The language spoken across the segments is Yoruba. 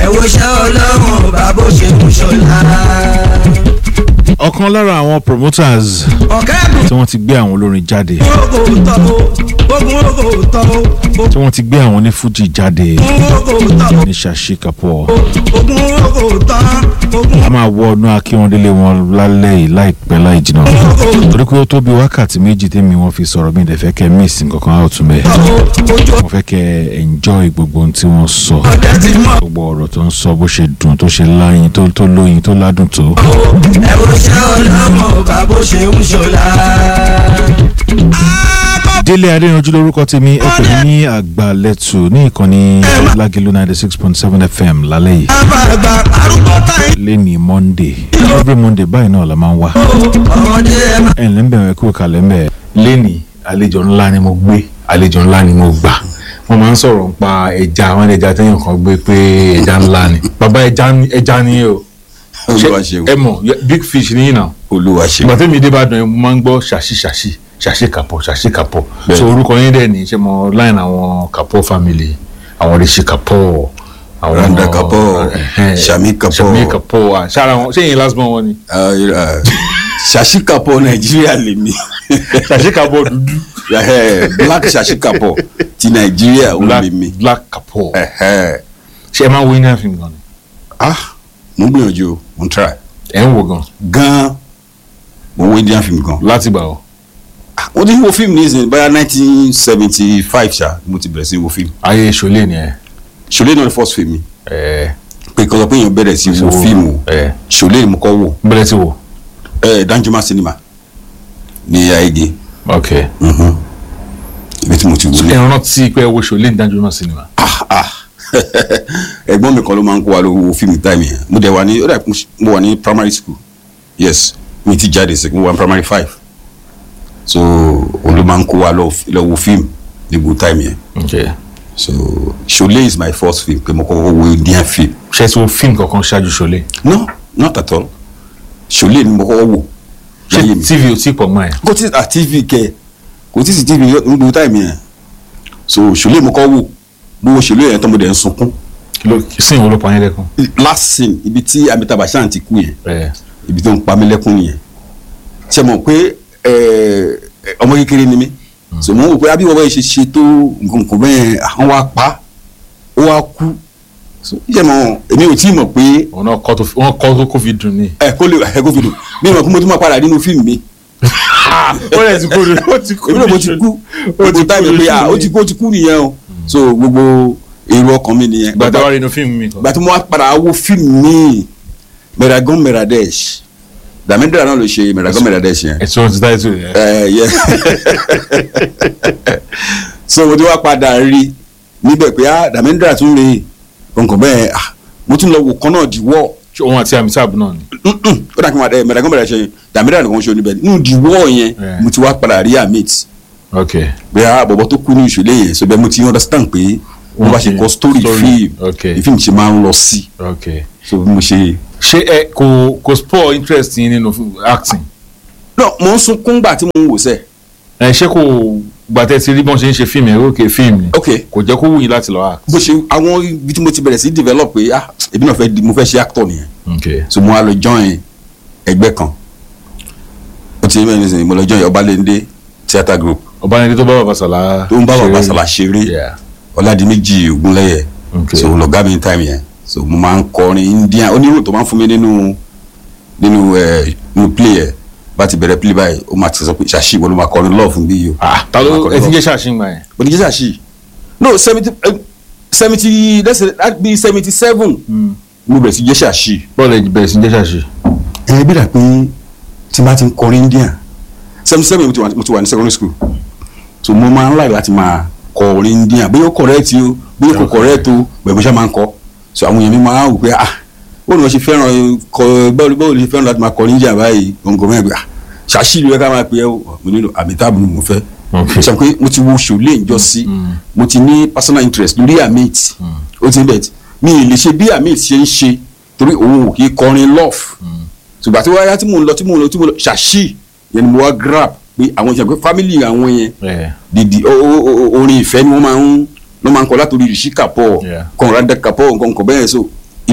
ẹ wo ṣẹ́ ọlọ́run bàbá ó ṣe ń ṣọlá. ọ̀kan lára àwọn promoters ọ̀kẹ́ bùn tí wọ́n ti gbé àwọn olórin jáde ogo tọ́ o ogun ogo tọ́ o tí wọ́n ti gbé àwọn onífújì jáde ogun ogo tọ́ o ní Shashi Kapoor ogun ogo tán ogun a máa wọ ọdún akíwọ́ndélé wọn lálẹ́ yìí láìpẹ́ láì jìnnà ogo torí pé ó tó bí wákàtí méjì tèmi wọn fi sọ̀rọ̀ mi dẹ̀ fẹ́ kẹ́ miss nǹkankan out mẹ́ tọ́ o ojú mo fẹ́ kẹ́ enjoy gbogbo ohun tí wọ́n sọ ọ̀dẹ ti mọ̀ gbogbo ọ̀rọ̀ tó ń sọ bó ṣe dùn tó ṣe láyìn tó tó lóyin tó ládùn tó. o ẹ wo ṣẹ́ ọlọ́run bàbá ó ṣe ń ṣọlá. délé adéyanjú lórúkọ tèmi ẹ pè mí ní àgbàlẹ́tù ní ìkànnì lágẹ̀lú ninety six point seven fm lálẹ́ yìí àbàgbà arúgbó táyì lẹ́ni monday every monday báyìí náà la máa ń wá ọmọdé ẹ má. ẹ̀ ǹlẹ́ ń bẹ̀rẹ̀ kúrò kalẹ̀ ń bẹ̀. lẹ́ni àlejò ńlá ni mo gbé àlejò ńlá ni mo gbà wọ́n máa ń sọ̀rọ̀ nípa ẹja àwọn ẹja téèyàn kan gbé pé ẹja ńlá ni bàbá ẹja ni ẹja ni o olúwa ṣeun ẹ mọ̀ big fish ni yín náà olúwa ṣeun ìgbà tẹ́mi dé Ìbàdàn yẹn mo máa ń gbọ́ ṣàṣì ṣàṣì ṣàṣì Kapoor ṣàṣì Kapoor Bẹ́ẹ̀. so orúkọ yín dẹ̀ ní ṣe mọ line àwọn Kapoor family àwọn Rishi Kapoor àwọn Randa Kapoor, ẹhẹ́n, Shami Kapoor. Shami Kapoor ah, ṣára wọn ṣé yín last born wọn ni Ah, ah, Shashi Kapoor nàìjíríà lèmi ṣàṣì Kapoor dúdú Eh, black Shashi Kapoor ti nàìjíríà ó black lèmi black Kapoor Eh, ṣe ẹ máa ń wo indian film gan ni ah mo ń gbìyànjú o mo ń try ẹ ń wo gan gan mo wo indian film gan láti gbà ọ Ah, mo ti wo fíìmù ní ìsìn báyà nineteen seventy five ṣá mo ti bẹ̀rẹ̀ sí wo fíìmù ayé ṣọlẹ ni ẹ ṣòlè náà ni first film mi ẹ pé kọ́sọ́ pé èèyàn bẹ̀rẹ̀ sí wo fíìmù ẹ ṣòlè ni mo kọ́ wò bẹ̀rẹ̀ ti wo Eh, Danjuma cinema ní ayége ok Mhm. ibi tí mo ti wò ní. ẹ rántí pé ẹ wo ṣọlẹ ní Danjuma cinema ah ah ẹ̀gbọ́n mi kan ló máa ń kó wa lówó fíìmù táìmù yẹn mo dẹ̀ wà ní ó dà mo wà ní primary school yes mi ti jáde sí mo wà ní primary five so òun ló máa ń kó wa lọ lọ wo fíìmù ní gbogbo táìmù yẹn ok so Ṣọlé is my first film pé mo kọ́kọ́ wo Indian film ṣe ti wo fíìmù kankan ṣáájú ṣọlẹ no not at all Ṣọlé ni mo kọ́kọ́ wò ṣé láyé mi tv ò tí pọ̀ mọ́ ẹ kò tí à tv kẹ kò tí sí tv ní gbogbo táìmù yẹn so Ṣọlé mo kọ́ wò mo wo Ṣọlé yẹn tó mo dẹ̀ ń sunkún kí ló sìn wo ló pa yín lẹ́kùn last scene ibi tí Amitabh Bachchan ti kú yẹn ẹ ibi tó ń pa mí lẹ́kún nìyẹn ṣe mọ̀ pé ẹ, ẹ, ọmọ kékeré ni mí so mo ń wò pé abí wọ́n bá ṣe ṣe tó nǹkan nǹkan bẹ́ẹ̀ àwọn wa pa ó wá kú so ṣe mọ̀ èmi ò tí ì mọ̀ pé òun náà kọ́ tó fi- wọ́n kọ́ tó kó fi dùn ní. ẹ kó lè ẹ kó fi dùn mi mọ̀ pé mo tún máa padà nínú fíìmù mi ó lè ti kó lórí ó ti kó èmi náà mo ti kú gbogbo táìmù pé ah ó ti kú ó ti kú nìyẹn o so gbogbo èrò ọkàn mi nìyẹn gbàtà wà nínú fíìmù mi kan. gbà tí mo wá padà wo fíìmù mi Meragon Meradesh Dàmídìrà náà ló ṣe Meragon Meradesh yẹn ẹ̀sùn ọ̀hún ti táyé tó yẹ. ẹ yẹ so mo ti wá padà rí níbẹ̀ pé ah Dàmídìrà tún lè nǹkan bẹ́ẹ̀ ah mo tún lọ wò kan náà di wọ́ ṣé òun àti Amitabh náà ni. ó dà kí n máa dẹ Meragon Meradesh yẹn Dàmídìrà nìkan ṣe oníbẹ̀ nínú di wọ́ yẹn Yeah. mo ti wá padà rí amit ok pé ah bọ̀bọ̀ tó kú ní ìṣẹ̀lẹ̀ yẹn so bẹ́ẹ̀ mo ti understand pé wọ́n bá ṣe kọ story Story, film okay. the film ṣe máa ń lọ sí ok. so bí mo ṣe. ṣé ẹ kò kò spoil interest yín nínú acting. no mo ń sunkún gbà tí mo ń wò sẹ́ ẹ ṣé kò gbàtẹ́ ti rí bọ́n ṣe ń ṣe fíìmù ẹ̀ ok fíìmù ni. ok kò jẹ́ kó wù yín láti lọ act. bó ṣe àwọn ibi tí mo ti bẹ̀rẹ̀ sí develop pé ah ebi náà fẹ́ di mo fẹ́ ṣe actor nìyẹn ok so mo wá lọ join ẹgbẹ́ kan ó ti mẹ́rin sìn mo lọ join Ọbalẹ́ndé theatre group ọ̀bánidé tó bá bàbá sàlá. tó ń bá bàbá ṣeré. sàlà ṣeré Yeah. Ọládìméjì Ògúnlẹ́yẹ ok so lọ̀gá mi time yẹn so mo máa ń kọrin Indian onírò tó máa ń fún mi nínú nínú ẹ nínú play ẹ bá ti bẹ̀rẹ̀ play báyìí ó máa ti sọ pé ṣàṣì ìwọ ló máa kọrin love fún bí yìí o. ah ta ló ẹ ti ń jẹ́ ṣàṣìǹgbà yẹn. bòdìjẹ́ ṣàṣì no seventy seventy let's say that be seventy seven mo bẹ̀rẹ̀ sí jẹ́ ṣàṣì. bọ́ọ̀lù ẹ̀ bẹ̀rẹ̀ sí ń jẹ́ ṣàṣì. ẹ bí dà pé tí n bá ti ń kọrin Indian seventy seven mo ti wà mo ti wà ní secondary school so mo máa ń láì láti máa kọrin Indian bóyá ó correct o bóyá kò correct o bẹ̀rẹ̀ mo ṣe máa ń kọ so àwọn èèyàn mi máa ń wò pé ah bóyá wọ́n ṣe fẹ́ràn kọ báwo báwo lè fẹ́ràn láti máa kọrin Indian báyìí gbọ̀ngàn mẹ́rin pé ah ṣàṣì ló yẹ ká máa pè é o mo nílò Amitabh ni mo fẹ́ ok sọ pé mo ti wo Ṣọlé ìjọ sí mo ti ní personal interest lórí Amit ó ti bẹ̀ mi ì lè ṣe bí Amit ṣe ń ṣe torí òun ò kì í kọrin love ṣùgbọ́n àti wáyà tí mò ń lọ tí mò ń lọ tí mò ń lọ ṣàṣì yẹn ni mo wá grab pé àwọn ìṣẹ̀lẹ̀ pé family àwọn yẹn ẹ̀ dìdì o- o- o- orin ìfẹ́ ni wọ́n máa ń ló máa ń kọ látòrí Rishi Kapoor Yeah. Conrad Kapoor nǹkan nǹkan bẹ́ẹ̀ so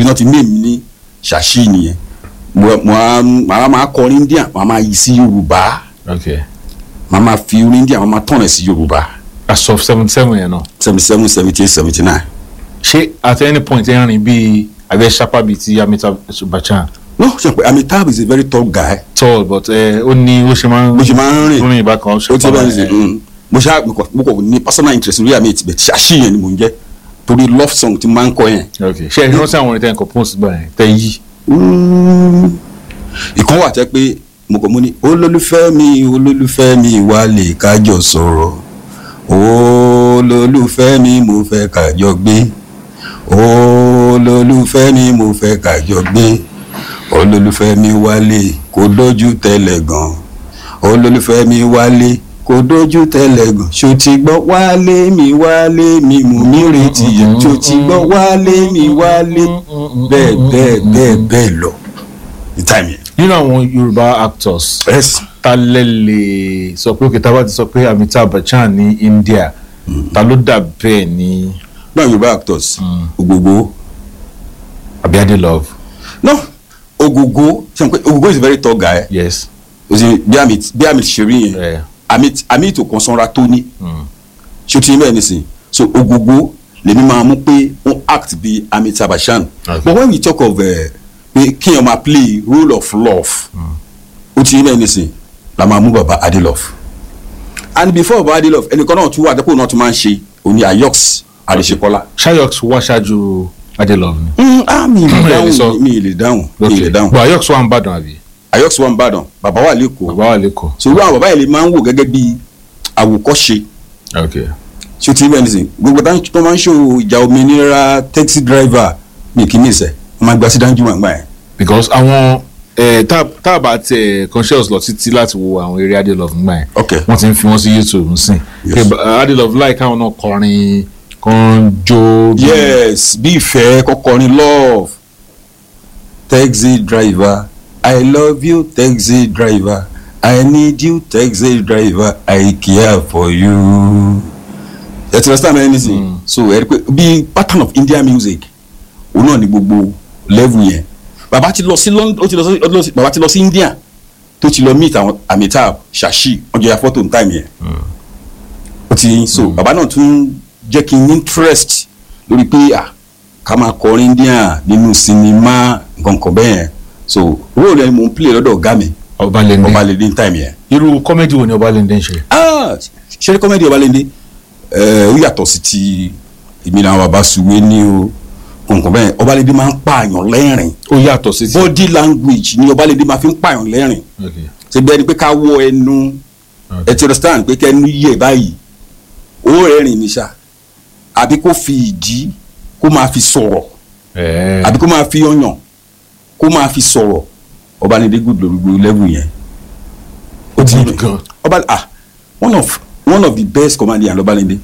ibi náà ti mí èmi ní ṣàṣì nìyẹn mo mo á màá máa kọrin Indian màá máa yí sí Yorùbá ok màá máa fi orin Indian màá máa tọ̀nà sí Yorùbá as of seventy seven yẹn náà seventy seven seventy eight seventy nine. ṣé at any point ẹ rìn bíi abẹ ṣapa bíi ti Amitabh Bachchan no ṣe pé Amitabh is a very tall guy tall but ẹ ó ní ó ṣe máa ń bó ṣe máa ń rìn rìn ìbákan ó ti bẹ́ẹ̀ ní sìn mo ṣá mo kọ mo kọ ní personal interest lórí àmì ìtìbẹ̀ ṣáṣì yẹn ni mò ń jẹ́ torí love song ti máa ń kọ yẹn. ok ṣe ẹ rántí àwọn orin tẹ́ ẹ compose gbà yẹn tẹ́ yí ìkan wà tẹ́ pé mo kọ mo ní olólùfẹ́ mi olólùfẹ́ mi wà lè kájọ sọ̀rọ̀ olólùfẹ́ mi mo fẹ́ kájọ gbé olólùfẹ́ mi mo fẹ́ kájọ gbé olólùfẹ́ mi wálé kò dójú tẹ́lẹ̀ gan olólùfẹ́ mi wálé kò dójú tẹ́lẹ̀ gan ṣó ti gbọ́ wálé mi wálé mi mú mi retí yẹn ṣó ti gbọ́ wálé mi wálé bẹ́ẹ̀ bẹ́ẹ̀ bẹ́ẹ̀ bẹ́ẹ̀ lọ ní táìmù yẹn. nínú àwọn Yorùbá actors yes ta lẹ lè sọ pé òkè tá a bá ti sọ pé Amitabh Bachchan ní India ta ló dà bẹ́ẹ̀ ní náà yorùbá actors Ògògó Abiade Love no Ògògó ṣe pé Ògògó is a very tall guy yes o sì bí amit bí amit ṣe rí yẹn ẹ amit amit ò kàn sanra tó ní mm, ṣé o ti yín bẹ́ẹ̀ nísìn so Ògògó lèmi máa mú pé wọ́n act bí Amitabh Bachchan Okay. but when we talk of uh, pé kéèyàn máa play role of love o ti yín bẹ́ẹ̀ nísìn la máa mú baba Adelove and before baba Adelove ẹnìkan náà tún wà dẹ́pọ̀ náà tún máa ń ṣe òní Ayox Adesekola. Shayox wá ṣáájú Ade Love ni Mm, ah mi ì lè Ẹ lè sọ. dáhùn mi ì lè dáhùn mi ì lè dáhùn but Ayox wà ń bàdàn àbí Ayox wà ń bàdàn bàbá wà lẹ́kọ̀ọ́ bàbá wà lẹ́kọ̀ọ́ sòrò àwọn bàbá yẹn lè máa ń wò gẹ́gẹ́ bí àwòkọ́ṣe ok tí o ti bẹ́ẹ̀ nísìn gbogbo táwọn tó máa ń ṣòwò ìjà òmìnira taxi driver mi kì í nìṣẹ́ wọ́n máa gba sí dáńjú wọn gbà yẹn. because àwọn ẹ tá tá a bá tẹ conscious lọ títí láti wo àwọn eré Ade Love nígbà yẹn ok wọ́n ti ń fi wọ́n sí YouTube nsìn Yes. Pé, uh, Ade Love láì káwọn náà kọrin kan jó bí- yes bí ìfẹ́ kọkọrin love taxi driver i love you taxi driver i need you taxi driver i care for you. ẹ ti understand me anything so ẹ rí pé bí pattern of Indian music òun náà ni gbogbo level yẹn bàbá ti lọ sí London ó ti lọ sí ó ti lọ sí- bàbá ti lọ sí India tó ti lọ meet àwọn Amitabh Shashi ọjọ́ ya fọ́tò ní time yẹn ó ti so bàbá náà tún jẹ́ kí n ní interest lórí pé à ká máa kọrin Indian nínú sinimá nǹkan kan bẹ́ẹ̀ yẹn so role yẹn mo ń play lọ́dọ̀ ọ̀gá mi Ọbalẹ́ndé Ọbalẹ́ndé ní time yẹn irú kọ́mẹ́dì wo ni Ọbalẹ́ndé ń ṣe ah ṣeré kọ́mẹ́dì Ọbalẹ́ndé ẹ̀ ó yàtọ̀ sí ti èmi náà bàbá suwe ní o nǹkan bẹ́ẹ̀ Ọbalẹ́ndé máa ń pààyàn lẹ́rìn ó yàtọ̀ sí ti body language ni Ọbalẹ́ndé máa fi ń pààyàn lẹ́rìn ok ṣe bẹ́ẹ̀ ni pé ká wọ ẹnu ok ẹ ti understand pé kẹ́nu yẹ báyìí ó rẹ́rìn ní sá àbí kó fi ìdí kó máa fi sọ̀rọ̀ ẹ àbí kó máa fi ọyàn kó máa fi sọ̀rọ̀ Ọbalẹ́ndé good lórí gbogbo level yẹn ó ti good gan ọba ah one of one of the best comedian Ọbalẹ́ndé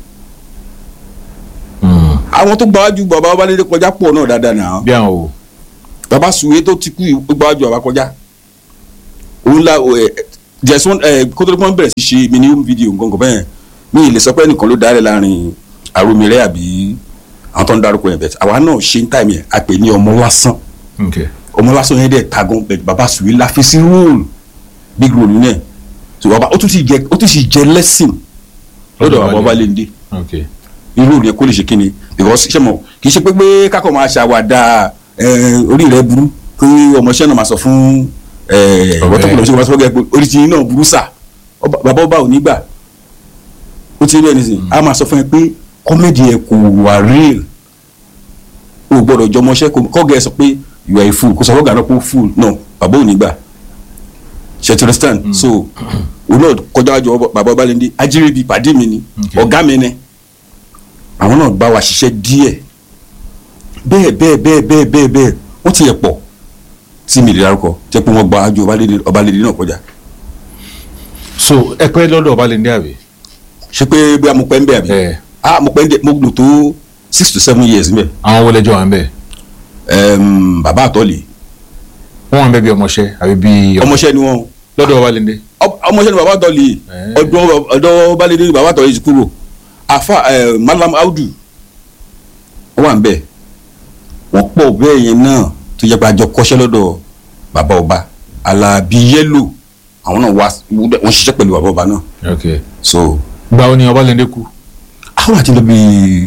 Mm. àwọn tó gbáwájú bàbá Ọbalẹ́ndé kọjá pọ̀ náà dáadáa náà bí àwọn o bàbá Suwe tó ti kú yìí ó gbáwájú bàbá kọjá òun la ẹ there's one ẹ kótó tó kọ́ bẹ̀rẹ̀ sí ṣe mini home video nǹkan kan bẹ́ẹ̀ mi ì lè sọ pé ẹnìkan ló dárẹ̀ láàrin Àròmìrẹ́ àbí àwọn tó ń darúkọ yẹn bẹ́ẹ̀ àwa náà ṣe ń tàìmì ẹ̀ a pè ní ọmọ lásán ok ọmọ lásán yẹn dẹ̀ tagan bẹ́ẹ̀ bàbá Suwe la fi sí role big role yẹn so bàbá ó tún ti jẹ ó tún ti jẹ lẹ́sìn lọ́dọ̀ bàbá Ọbalẹ́ndé ok irú yẹn kó lè ṣe kíni because ṣe mọ kì í ṣe pé pé kákọ̀ máa ṣàwàdà ẹ, orí rẹ burú kí ọmọọṣẹ́ náà máa sọ fún ẹ, Ọ̀rẹ́. ọ̀tọ́kùnrin ṣe máa sọ fún ẹ pé orí ti yín náà burú sà Ọba- bàbá ọba ò ní gbà ó ti rí ẹni sìn á máa sọ fún ẹ pé kọ́mẹ́dì ẹ kò wà real o gbọ́dọ̀ jọ ọmọọṣẹ́ kò kọ́gẹ́ ẹ sọ pé you are a fool kò sọ fọ́gà náà pé ó fool no bàbá ò ní gbà ṣe ti understand so òun náà kọjá wájú ọba- bàbá Ọbalẹ́ndé ajírébi pàdé mi ni Okay. ọ̀gá mi ni àwọn náà bá wa ṣiṣẹ́ díẹ̀ bẹ́ẹ̀ bẹ́ẹ̀ bẹ́ẹ̀ bẹ́ẹ̀ bẹ́ẹ̀ bẹ́ẹ̀ wọ́n ti yẹ pọ̀ tí mi lè dárúkọ jẹ́ pé wọ́n gba ajo Ọbalẹ́ndé Ọbalẹ́ndé náà kọjá so ẹ pẹ́ lọ́dọ̀ Ọbalẹ́ndé àbí ṣé pé bí mo pẹ́ ń bẹ̀ àbí ẹ ah mo pẹ́ ń dẹ̀ mo lò tó six to seven years níbẹ̀ àwọn wọlé jọ wà ń bẹ̀ Ẹm, bàbá àtọ́lé wọ́n wà ń bẹ̀ bí ọmọṣẹ́ àbí bí ọmọọṣẹ́ ni wọ́n lọ́dọ̀ Ọbalẹ́ndé Ọ- ọmọọṣẹ́ ni bàbá àtọ́lé Eh. ọdún ọdún Ọbalẹ́ndé ni bàbá àtọ́lé ti kúrò àfa ẹ, Malam Audu wọ́n wà ń bẹ̀ wọ́n pọ̀ bẹ́ẹ̀ yẹn náà tó yẹ pé àjọ kọ́ṣẹ́ lọ́dọ̀ bàbá ọba alábí yẹ́lò àwọn náà wá wọ́n ṣiṣẹ́ pẹ̀lú bàbá ọba náà ok so gba ó ní Ọbalẹ́ndé kú àwọn àti lọ bí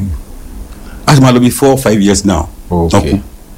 a ti máa lọ bí four five years now Ok. wọ́n kú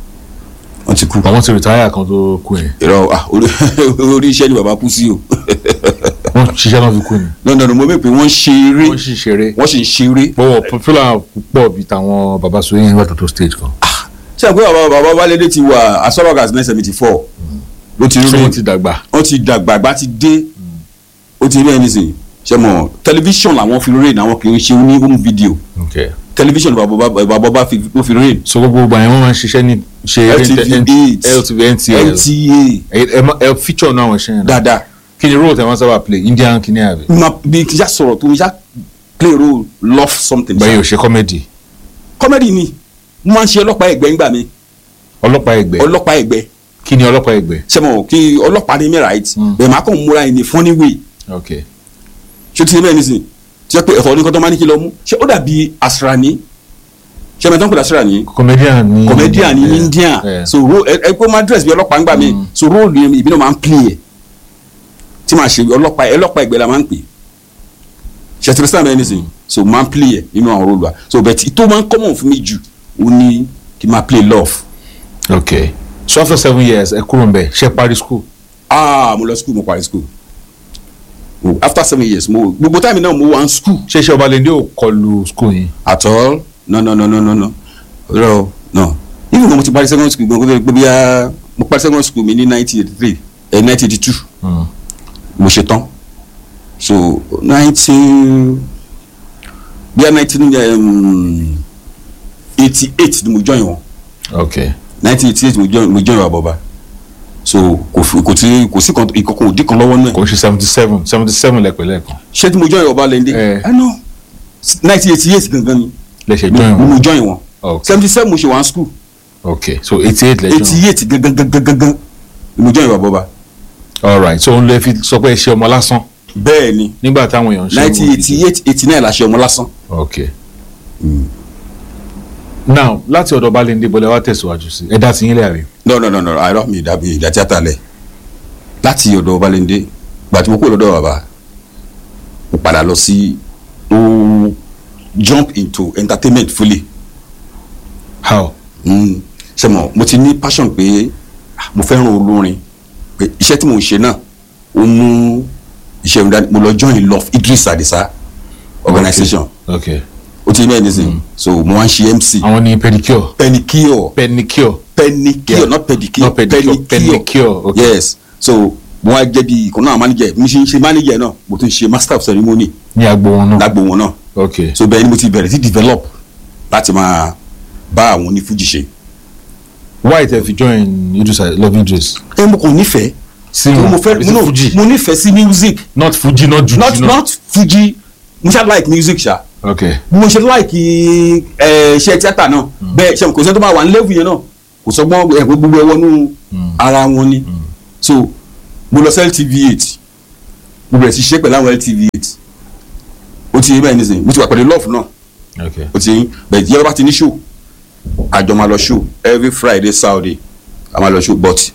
wọ́n ti kú àwọn ti rìtáyà kan tó kú yẹn ìrọ̀ ah, orí orí iṣẹ́ ni bàbá kú sí o wọ́n ṣiṣẹ́ náà fi kú ni lọ́dọ̀ mo mọ̀ pé wọ́n ṣe eré wọ́n sì ṣeré wọ́n sì ń ṣeré bọ́wọ̀ popular púpọ̀ bíi tàwọn baba sóyè yẹn wà tó tó stage kan ṣé àgbẹ̀ bàbá bàbá Wálé ti wà as far as nine seventy four ló ti ṣé rí wọ́n ti dàgbà wọ́n ti dàgbà àgbà ti dé ó ti rí ẹni sìn ṣe mọ̀ tẹlifíṣọ̀n làwọn fi rìn àwọn kì í ṣe ní home video ok tẹlifíṣọ̀n bàbá bàbá bàbá fi ló fi rìn so gbogbo ìgbà yẹn wọ́n máa ń ṣiṣẹ́ ní ṣe LTV eight LTV NTL NTA ẹ ẹ ma- ẹ feature náà wọ́n ṣe yẹn náà dáadáa kí ni role tẹ wọ́n sábà play Indian kí ni àbí ma bí kí n ṣá sọ̀rọ̀ tó n ṣá play role love something báyìí ò ṣe comedy comedy ni mo máa ń ṣe ọlọ́pàá ẹ̀gbẹ́ ńgbà mi ọlọ́pàá ẹgbẹ́ ọlọ́pàá ẹ̀gbẹ́ kí ni ọlọ́pàá ẹgbẹ́ ṣe mọ̀ kí ọlọ́pàá ní mi right Mm. bẹ́ẹ̀ máa kàn múra ẹni funny way ok ṣé o ti ṣe bẹ́ẹ̀ nísìn tí wọ́n pe ẹ̀fọ́ oníkan tó máa ní kí lọ mú ṣé ó dàbí asrani ṣé ẹ̀mẹ́tọ́ ń pè asrani comedian ni comedian ní Yeah, India yeah. so ro ẹ ẹ pé ó máa dress bí ọlọ́pàá ńgbà mi Mm. so role yẹn ìbí náà máa ń play ẹ̀ tí màá ṣe ọlọ́pàá ọlọ́pàá ẹgbẹ́ la máa ń pè ṣe ti rí sáà mẹ́rin nísìn so máa ń play ẹ̀ nínú àwọn role wa so bẹ́ẹ̀ tí tó máa ń common fún mi jù ó ní kí n máa play love ok so after seven years ẹ kúrò nbẹ ṣe parí school ah mo lọ school mo parí school Oh, after seven years mo gbogbo time náà mo wà ní school ṣe ṣe Ọbalẹ́ndé ò kọlu school yìí at all no no no no no no no no even though mo ti parí secondary school gbogbo gbogbo bíyà mo parí secondary school mi ní nineteen eighty three eh nineteen eighty two Mm. mo ṣe tán so nineteen bíyà nineteen eighty eight ni mo join wọn ok nineteen eighty eight mo join mo join wa bọba so kò fi kò tí kò sí kan ìkọkọ òdì kan lọ́wọ́ náà kò ń ṣe seventy seven seventy seven lẹ́pẹ̀ lẹ́ẹ̀kan ṣé tí mo join Ọbalẹ́ndé Eh. ẹ no nineteen eighty eight gangan ni lẹ́sẹ̀ mo join mo wọn join wọn ok seventy seven mo ṣe wà ní school ok so eighty eight lẹ́jọ́ eighty eight gangan gangan gangan ni mo join wa bọba alright so òun lè fi sọ pé ẹ ṣe ọmọ lásán bẹ́ẹ̀ ni nígbà táwọn èèyàn ń ṣe nineteen eighty eight eighty nine la ṣe ọmọ lásán. ok now láti ọ̀dọ̀ Ọbalẹ́ndé bọ́lá wa tẹ̀síwájú sí ẹ dá sí yín lẹ́yàrí no no no no àìrọ mi ìdàbí ìdá tíátà lẹ láti ọ̀dọ̀ Ọbalẹ́ndé gbàtí mo kúrò lọ́dọ̀ bàbá mo padà lọ sí mo jump into entertainment fully how mm. ṣe mo mo ti ní passion pé ah, mo fẹ́ràn olórin pé iṣẹ́ tí mo ń ṣe náà ó mú iṣẹ́ mi dání mo lọ join love Idris Adisa organisation ok ó ti ní ẹ̀ nísìnyí so mo wá ń ṣe MC àwọn ní pedicure pedicure pedicure pedicure Yeah. not pedicure not pedicure pedicure ok yes so mo wá jẹ́ bí ìkan náà manager mo ṣe ń ṣe manager náà mo tún ṣe master of ceremony ní agbo wọn náà lágbo wọn náà ok so bẹ́ẹ̀ ni mo ti bẹ̀rẹ̀ sí develop láti máa bá àwọn onífújì ṣe. why tẹ fi join Idris love Idris ẹ mo kàn nífẹ̀ẹ́ sí mo wọn fẹ́ is it mo fuji mo nífẹ̀ẹ́ sí music not fuji not juju not not fuji mo ṣe like music ṣá ok bí mo ṣe like ẹ iṣẹ́ tíátà náà bẹ́ẹ̀ ṣe kò sẹ́ni tó máa wà ní level yẹn náà kò sọgbọ́n ẹ̀ gbogbo ẹ̀ wọnú ara wọn ni so mo lọ sí LTV eight mo bẹ̀rẹ̀ sí ṣe pẹ̀lú àwọn LTV eight ó ti yé bẹ́ẹ̀ nísìnyí mo ti wà pẹ̀lú love náà ok ó ti yín bẹ́ẹ̀ yẹ́rọ bá ti ní show àjọ máa lọ show every Friday Saturday a máa lọ show but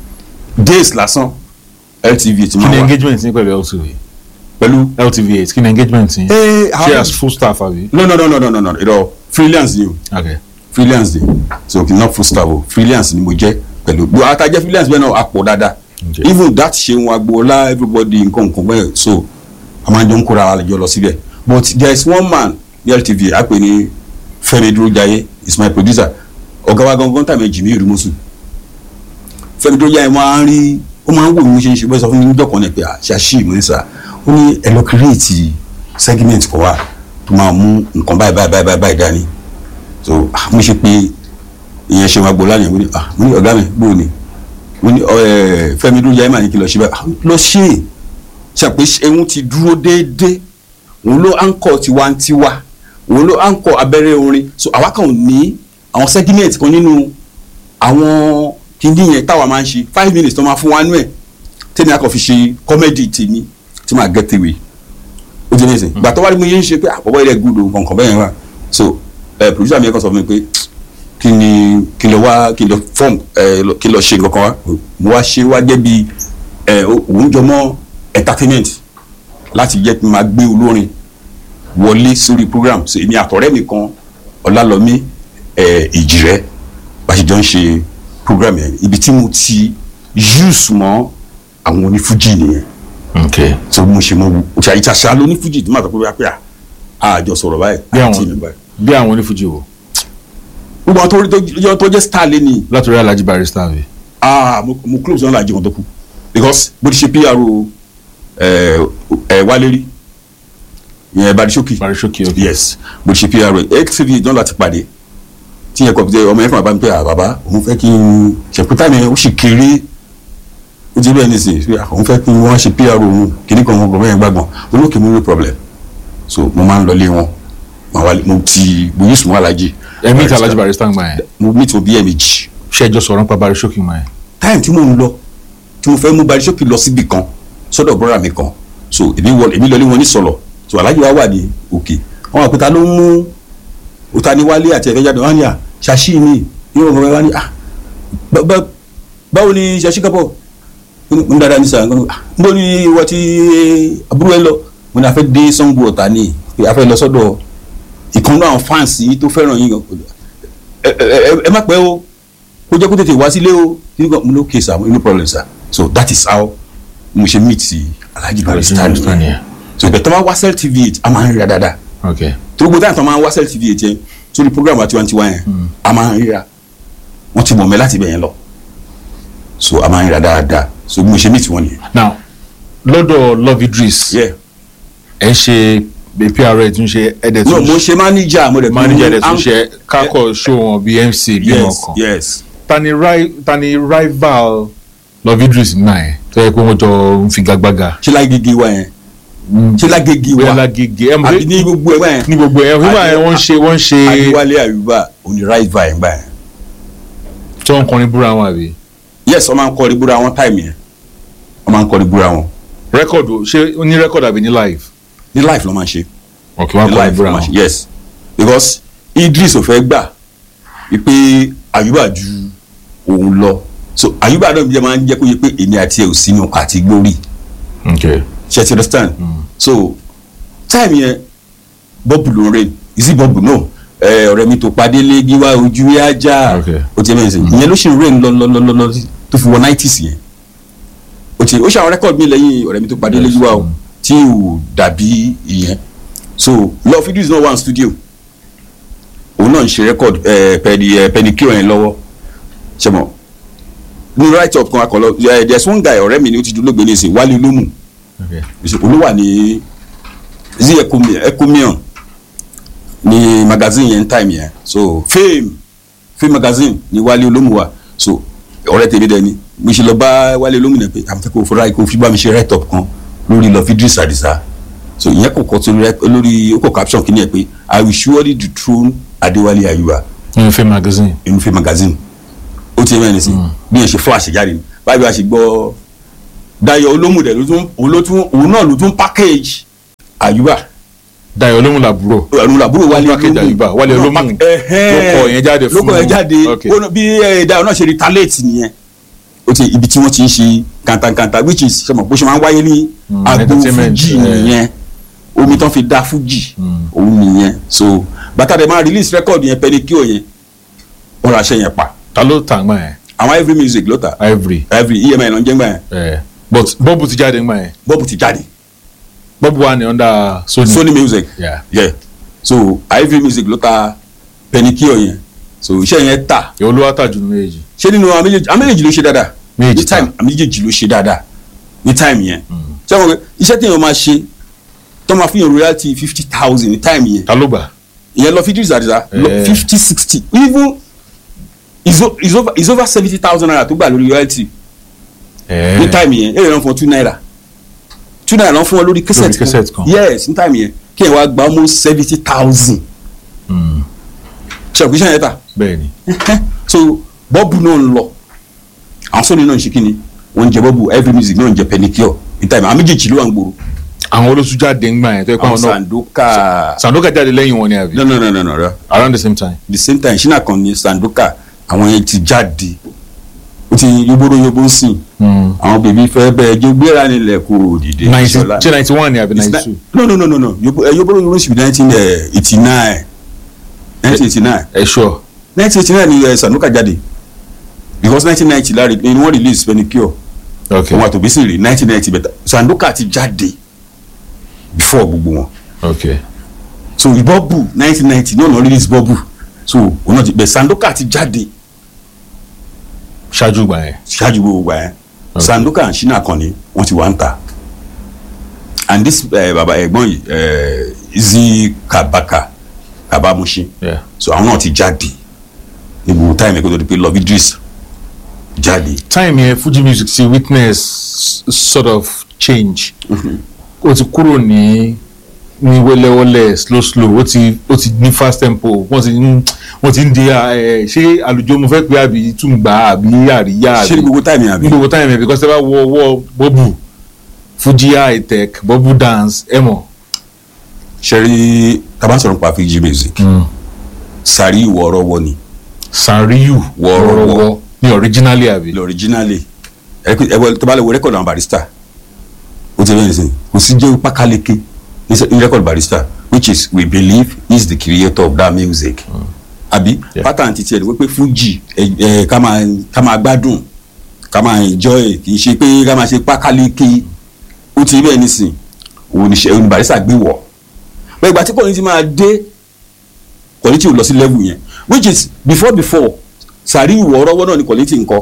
days lásán LTV eight kí máa ni wà engagement yín pẹ̀lú LTV pẹ̀lú. LTV eight kí ni engagement yín ẹ ṣé as full staff àbí no no no no no no no irọ́ freelance ni o ok freelance ni so kì í not full staff o freelance ni mo jẹ́ pẹ̀lú gbogbo àtàjẹ́ freelance bẹ́ẹ̀ náà a pọ̀ dáadáa Okay. even that ṣeun agboola everybody nǹkan nǹkan bẹ́ẹ̀ so a máa ń jọ ń kóra àlejò lọ síbẹ̀ but there is one man ní LTV a pè ní Fẹ́mi Dúrójayé is my producer ọ̀gá wa gangan tàbí Jimmy Irumusu Fẹ́mi Dúrójayé máa ń rí ó máa ń wò mí mo ṣe ń ṣe bẹ́ẹ̀ sọ fún mi níjọ́ kan ní pé àṣàṣì ìmọ̀ ní sà ó ní ẹ lọ create segment kan wà tó máa mú nǹkan báyìí báyìí báyìí báyìí dání so ah, mo ṣe pé ìyẹn ṣe máa gbọ́ lánàá mo ní ah mo ní ọ̀gá mi bóò ni mo ní ẹ Fẹ́mi Dúrójayé mà ní kí lọ ṣe báyìí ah, lọ ṣe é ṣàpè ẹ̀hún ti dúró déédéé òun ló àǹkọ̀ tiwantiwa òun ló àǹkọ̀ abẹ́rẹ́ orin so àwa kan ò ní àwọn segment kan nínú àwọn kíndìn yẹn táwa máa ń ṣe five minutes tó máa fún wa nú ẹ̀ tẹ́ni akọ̀ fi ṣe comedy tèmi tí màá get away ó jẹ́ nísìn gbà tó wá ní mo yé ń ṣe pé àbọ̀bọ̀ ilẹ̀ gúdò nǹkan bẹ́ẹ̀ wà so ẹ producer mi yẹn kan sọ fún mi pé kí ni kí n lọ wá kí n lọ form ẹ lọ- kí n lọ ṣe nǹkan kan wá mo wá ṣe wá jẹ́ bí ẹ òun jọ mọ́ entertainment láti jẹ́ kí n máa gbé olórin wọlé sórí program so èmi àtọ̀rẹ́ mi kan ọlálọ́mí ẹ ìjìrẹ́ bá ṣe jọ ń ṣe program yẹn ibi tí mo ti use mọ́ àwọn onífújì nìyẹn ok so mo ṣe mo ṣe àyíṣàṣà lónífújì tó máa sọ pé wá pé à àjọ sọ̀rọ̀ báyìí bí àti ìlú àwọn báyìí bí àwọn onífújì wo gbogbo àwọn tó rí tó jẹ́- tó jẹ́ star lé ní látòrí Alhaji Barrister vi ah mo mo close náà làjẹ́ kan tó kú because bó ti ṣe PRO ẹ̀ ẹ̀ wálé rí ìyẹn Barisoki Barisoki ok yes bó ti ṣe PRO xtv náà láti pàdé tí yẹn kọ̀pútẹ́ ọmọ yẹn kàn bá mi pé à bàbá òun fẹ́ kí n ṣèpútà mi ó sì kéré ó ti bẹ́ẹ̀ ní sè é òun fẹ́ kí wọ́n ṣe PRO òun kìíní kan wọn gbọ́ yẹn gbàgbọ́n olókè mi no problem so mo máa ń lọ lé wọn màá wá mo ti mo yí sùnmọ́ alájí ẹ̀mí ìta Alhaji Barrister ń gbà yẹn mo meet wọn bí ẹ̀ẹ̀mejì ṣẹ́jọ́ sọ̀rọ̀ nípa Barisoki mọ́ yẹn time tí mò ń lọ tí mo fẹ́ mú Barisoki lọ síbi kan sọ́dọ̀ bọ́ra mi kan so èmi wọ èmi lọlé wọn ní sọ̀lọ̀ so alájí wa wà ní òkè wọn àpótá ló ń mú òtaniwálé àti ẹ̀fẹ́ jáde wọn ni à ṣàṣì ni yóò wọ́n wá ní à bá- bá- báwo ni ṣàṣì kápọ̀ ń dáadáa ní sàn ń bọ́ ní wọ́n ti àbúrò ẹ lọ mo ní a fẹ́ dé Ṣàngó Ọ̀tà ni pé a fẹ́ lọ sọ́dọ̀ ìkànnì àwọn fans yìí tó fẹ́ràn yín ẹ ẹ ẹ- ẹ má pẹ́ o kó jẹ́ kó tètè wá sílé o nígbà mo ló kéésà no problem sir so that is how mo ṣe meet Alhaji Barrister Barrister nìyẹn nìyẹn. so ìgbà tó máa wá Cell TV eight a máa ń ríra dáadáa ok tó gbogbo táyà tó máa ń wá Cell TV eight yẹn sórí program àti tiwantiwa yẹn a máa ń ríra wọ́n ti mọ̀ mẹ́ láti ibẹ̀ yẹn lọ so a máa ń ríra dáadáa so bí mo ṣe meet wọn nìyẹn. now lọ́dọ̀ Love Idris Yeah. ẹ̀ ń ṣe PRA tún ṣe ẹ̀dẹ̀ no tún mo ṣe manager mo dẹ̀ manager ẹ̀dẹ̀ tún am- ṣe kákọ̀ show wọn bíi MC bíi wọn yes kan yes tani ri tani rival Love Idris náà yẹn tó yẹ pé wọ́n jọ ń figagbága ṣé lágége wa yẹn ṣé lágége bóyá wa lágége ẹ̀ mọ̀ àbí pé ní gbogbo ẹ̀ wá yẹn ní gbogbo ẹ̀ nígbà yẹn wọ́n ń ṣe wọ́n ń ṣe Adéwálé Àyùbá òní right by ẹ̀ gbà yẹn. tí wọ́n ń kọrin búra wọn àbí yes wọ́n máa ń kọrin búra wọn táìmù yẹn wọ́n máa ń kọrin búra wọn rẹ́kọ̀dù ṣé ó ní rẹ́kọ̀dù àbí ní live ní life ló máa ń ṣe ok wọ́n ní kọrin life búra ló máa ń wọn ṣe yes because Idris ò fẹ́ gbà wípé Àyùbá ju òun lọ so Àyùbá náà jẹ́ máa ń jẹ́ kó yẹ pé èmi àti ẹ̀ ò sínú category ok ṣe ti understand so time yẹn bọ́ọ̀bù ló ń rìn ìsì bọ́ọ̀bù náà ẹ, ọ̀rẹ́ mi tó padé lé gíwá ojú ẹ̀ ajá Okay. ó ti ẹ̀ mẹ́rin sí ìyẹn ló ṣì ń rìn lọ lọ lọ lọ lọ tó fi wọ nineties yẹn ó ti ó ṣe àwọn rẹ́kọ̀dù mi lẹ́yìn ọ̀rẹ́ mi tó padé lé Yes. gíwá o tí ò dàbí ìyẹn so Love Idris náà wà ní studio òun náà ń ṣe rẹ́kọ̀dù pẹ̀lú pẹ̀lú yẹn lọ́wọ́ ṣe mọ̀ ní write up kan akọ̀lọ́ there's one guy ọ̀rẹ́ mi ni ó ti dúró gbé ní ìsìn Wálé Olómù ok olúwa ní zi ecomion ní magazine yẹn time yẹn so fame fame magazine ní wálé olómùwà so ọ̀rẹ́ tèmi dẹ ni mo ṣe lọ bá wálé olómùnà pé àwọn fẹ́ kó fura kó fi bá mi ṣe write up kan lórí Love Idris Adisa so ìyẹn kò kọ́ sórí rẹ- lórí ó kọ caption kìíní ẹ pé i will surely dethrone Adéwálé Ayuba nínú fame magazine inú fame magazine ó ti mẹ́rin sí bí yẹn ṣe flash jáde ni báyìí wá ṣe gbọ́ Dayọ̀ Olómùdẹ ló tún òun ló tún òun náà ló tún package Ayuba Dayọ̀ Olómù làbúrò ọ̀run àbúrò Wálé package Ayuba, Wálé Olómù ló kọ yẹn jáde ló fún kọ yẹn jáde Okay. ó ná- bí eh, Dayọ̀ náà ṣe retaliate nìyẹn ó ti ibi tí wọ́n ti ń ṣe kàntàkàntà which is ṣe mọ̀ bó ṣe máa ń wáyé ní Mm, agbo entertainment, fújì eh. nìyẹn omi tán fi dá fújì òun nìyẹn so bàtà dẹ̀ máa release record yẹn pẹ́nikíò yẹn wọ́n ra aṣẹ yẹn pa ta ló tà ń gbà yẹn àwọn every music ló ta Ivory every EMI ló ń jẹ́ gbà yẹn ẹ but bọ́ọ̀bù ti jáde ń gbà yẹn bọ́ọ̀bù ti jáde bọ́ọ̀bù wà ní under Sony Sony music Yeah. yeah so every music ló ta pẹ́nikíò yẹn so iṣẹ́ yẹn ta èwo ló wá tà jù nínú èjì ṣé nínú àwọn méjèèjì àwọn méjèèjì ló ṣe dáadáa Méjèèjì ní time àwọn méjèèjì ló ṣe dáadáa ní time yẹn ṣé wọn pé iṣẹ́ tí èèyàn máa ṣe tó máa fi hàn royalty fifty thousand ní time yẹn ta ló gbà ìyẹn lọ fídíò àdìsá Eh. fifty sixty even is o- is over is over seventy thousand naira tó gbà lórí royalty ẹ ní time yẹn èrè náà fún ọ two naira two naira náà fún ọ lórí cassette cassette kan. yes ní time yẹn kí ẹ wá gba almost seventy thousand ṣe àkúṣe yẹn ta bẹ́ẹ̀ ni so bọ́ọ̀bù náà ń lọ àwọn sọ́ni náà ń ṣe kíni wọ́n ń jẹ bọ́ọ̀bù every music náà ń jẹ pedicure ní time àwọn méjèèjì ló wà ń gbòòrò àwọn olóṣù jáde ń gbà yẹn tó yẹ pé àwọn àwọn náà sandoka Sandoka jáde lẹ́yìn wọn ni àbí no no no no no no around the same time the same time ṣínà kan ní sandoka àwọn yẹn ti jáde ó ti yóbóró yóbó sìn Mm. àwọn bèbí fẹ́ bẹ́ẹ̀ jó gbéra nílẹ̀ kó dìde ninety Ṣọlá. ṣé ninety one ni àbí It's ninety ni- two no no no no no Yobo- eh, yóbóró yóbó sì nineteen eighty nine nineteen eighty nine ẹ sure nineteen eighty nine ni eh, Sanuka jáde because nineteen ninety láre ni wọ́n release Penicure okay òun àtòbí sì rí nineteen ninety bẹ̀tà Sanuka ti jáde before gbogbo wọn okay so bọ́ọ̀bù nineteen ninety ní ọ̀nà release bọ́ọ̀bù so òun náà ti bẹ̀ Sandoka ti jáde ṣáájú gbà yẹn ṣáájú gbogbo wa yẹn Okay. Sandoka and Shina Akanni wọ́n ti wà ń ta and this uh, baba ẹ̀gbọ́n yìí uh, Izzy Kabaka Kabamushi yeah so àwọn náà ti jáde ní gbogbo time ẹ̀kọ́ tó di pé Love Idris jáde time yẹn Fuji music ti witness sort of change ó ti kúrò ní ní wẹ́lẹ́wẹ́lẹ́ slow slow ó ti ó ti ní fast tempo wọ́n ti ń wọ́n ti ń di ẹ ṣé àlùjọ mo fẹ́ pé àbí túngbà àbí àríyá ṣé ní àbí gbogbo time yẹn àbí ní gbogbo time yẹn because ẹ bá wọ ọwọ́ bọ́bù Fuji high tech bọ́bù dance ẹ mọ̀. ṣe rí taba sọ̀rọ̀ nípa Fuji music sari ìwọ ọ̀rọ̀ wọ ni Sàríyù Wọ́ọ́rọ́wọ́. wọ́ọ́rọ́wọ́ ní originally àbí. ilẹ̀ originally ẹ̀wọ̀ tó bá lè wo record àwọn barista ó ti bẹ́ẹ̀ sìn kò sí jẹ́ pákáleke ní sẹ́- ní record barista which is we believe he is the creator of that music àbí Yeah. pattern ti tiẹ̀ ni wípé Fuji ẹ̀ ẹ̀ ká máa ká máa gbádùn ká máa enjoy kì í ṣe pé ká máa ṣe pákáleke ó ti bẹ́ẹ̀ nísìn òun ni ṣe- òun ni barista gbé wọ̀ bẹ́ẹ̀ ìgbà tí kò ní ti máa dé quality ò lọ sí level yẹn which is before before sàrí ìwọ ọrọwọ náà ni quality nǹkan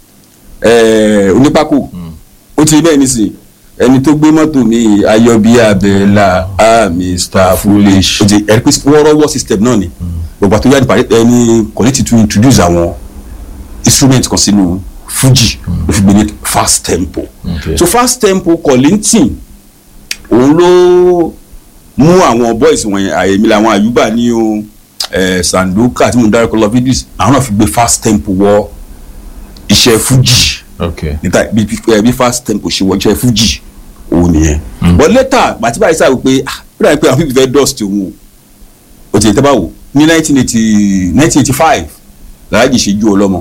ẹẹ onípákó ó ti bẹ́ẹ̀ nísìnyí ẹni tó gbé mọ́tò mi ayọ̀bí abẹ́là ah mr foolish ó ti ẹ̀rí pé wọ́ọ́rọ́wọ́ system náà ni gbogbo àtúnyà ní parí ẹni quality to introduce àwọn instrument kan sínú fuji ló fi gbé ní fast tempo Okay. so fast tempo Kollington òun ló mú àwọn boys wọ̀nyẹn àyèmí làwọn àyùbá ní o eh, Sandoka tí mo dárúkọ lọ fídíòs àwọn náà fi gbé fast tempo wọ iṣẹ́ fuji okay níta bí bí- bí fast tempo ṣe wọ iṣẹ́ fuji òun nìyẹn but later bàtí báyìí sáà wípé ah bí wọ́n pè àwọn people fẹ́ dust òun o o ti tẹ́ bá wò ní nineteen eighty nineteen eighty five làlájì ṣe ju ọlọ́mọ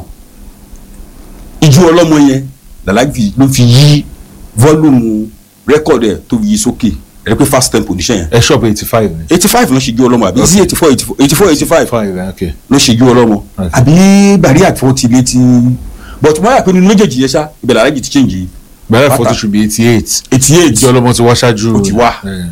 ijú ọlọ́mọ yẹn làlájì ló fi yí volume record ẹ̀ tó fi yí sókè ẹ̀ pé fast tempo níṣẹ́ yẹn ẹ shop eighty five ni. eighty five ló ṣe ju ọlọ́mọ àbí sí eighty four eighty four eighty five five eh, okay. ló ṣe ju ọlọ́mọ Okay. àbí bàrí àtúntì létí but mo yà pé nínú méjèèjì yẹn ṣá ìbẹ̀rẹ̀ alájì ti change yìí bẹ̀rẹ̀ Bàtà. photo should be eighty eight. eighty eight ìjọ ọlọmọ ti wá ṣáájú. Ó ti wá. Eh.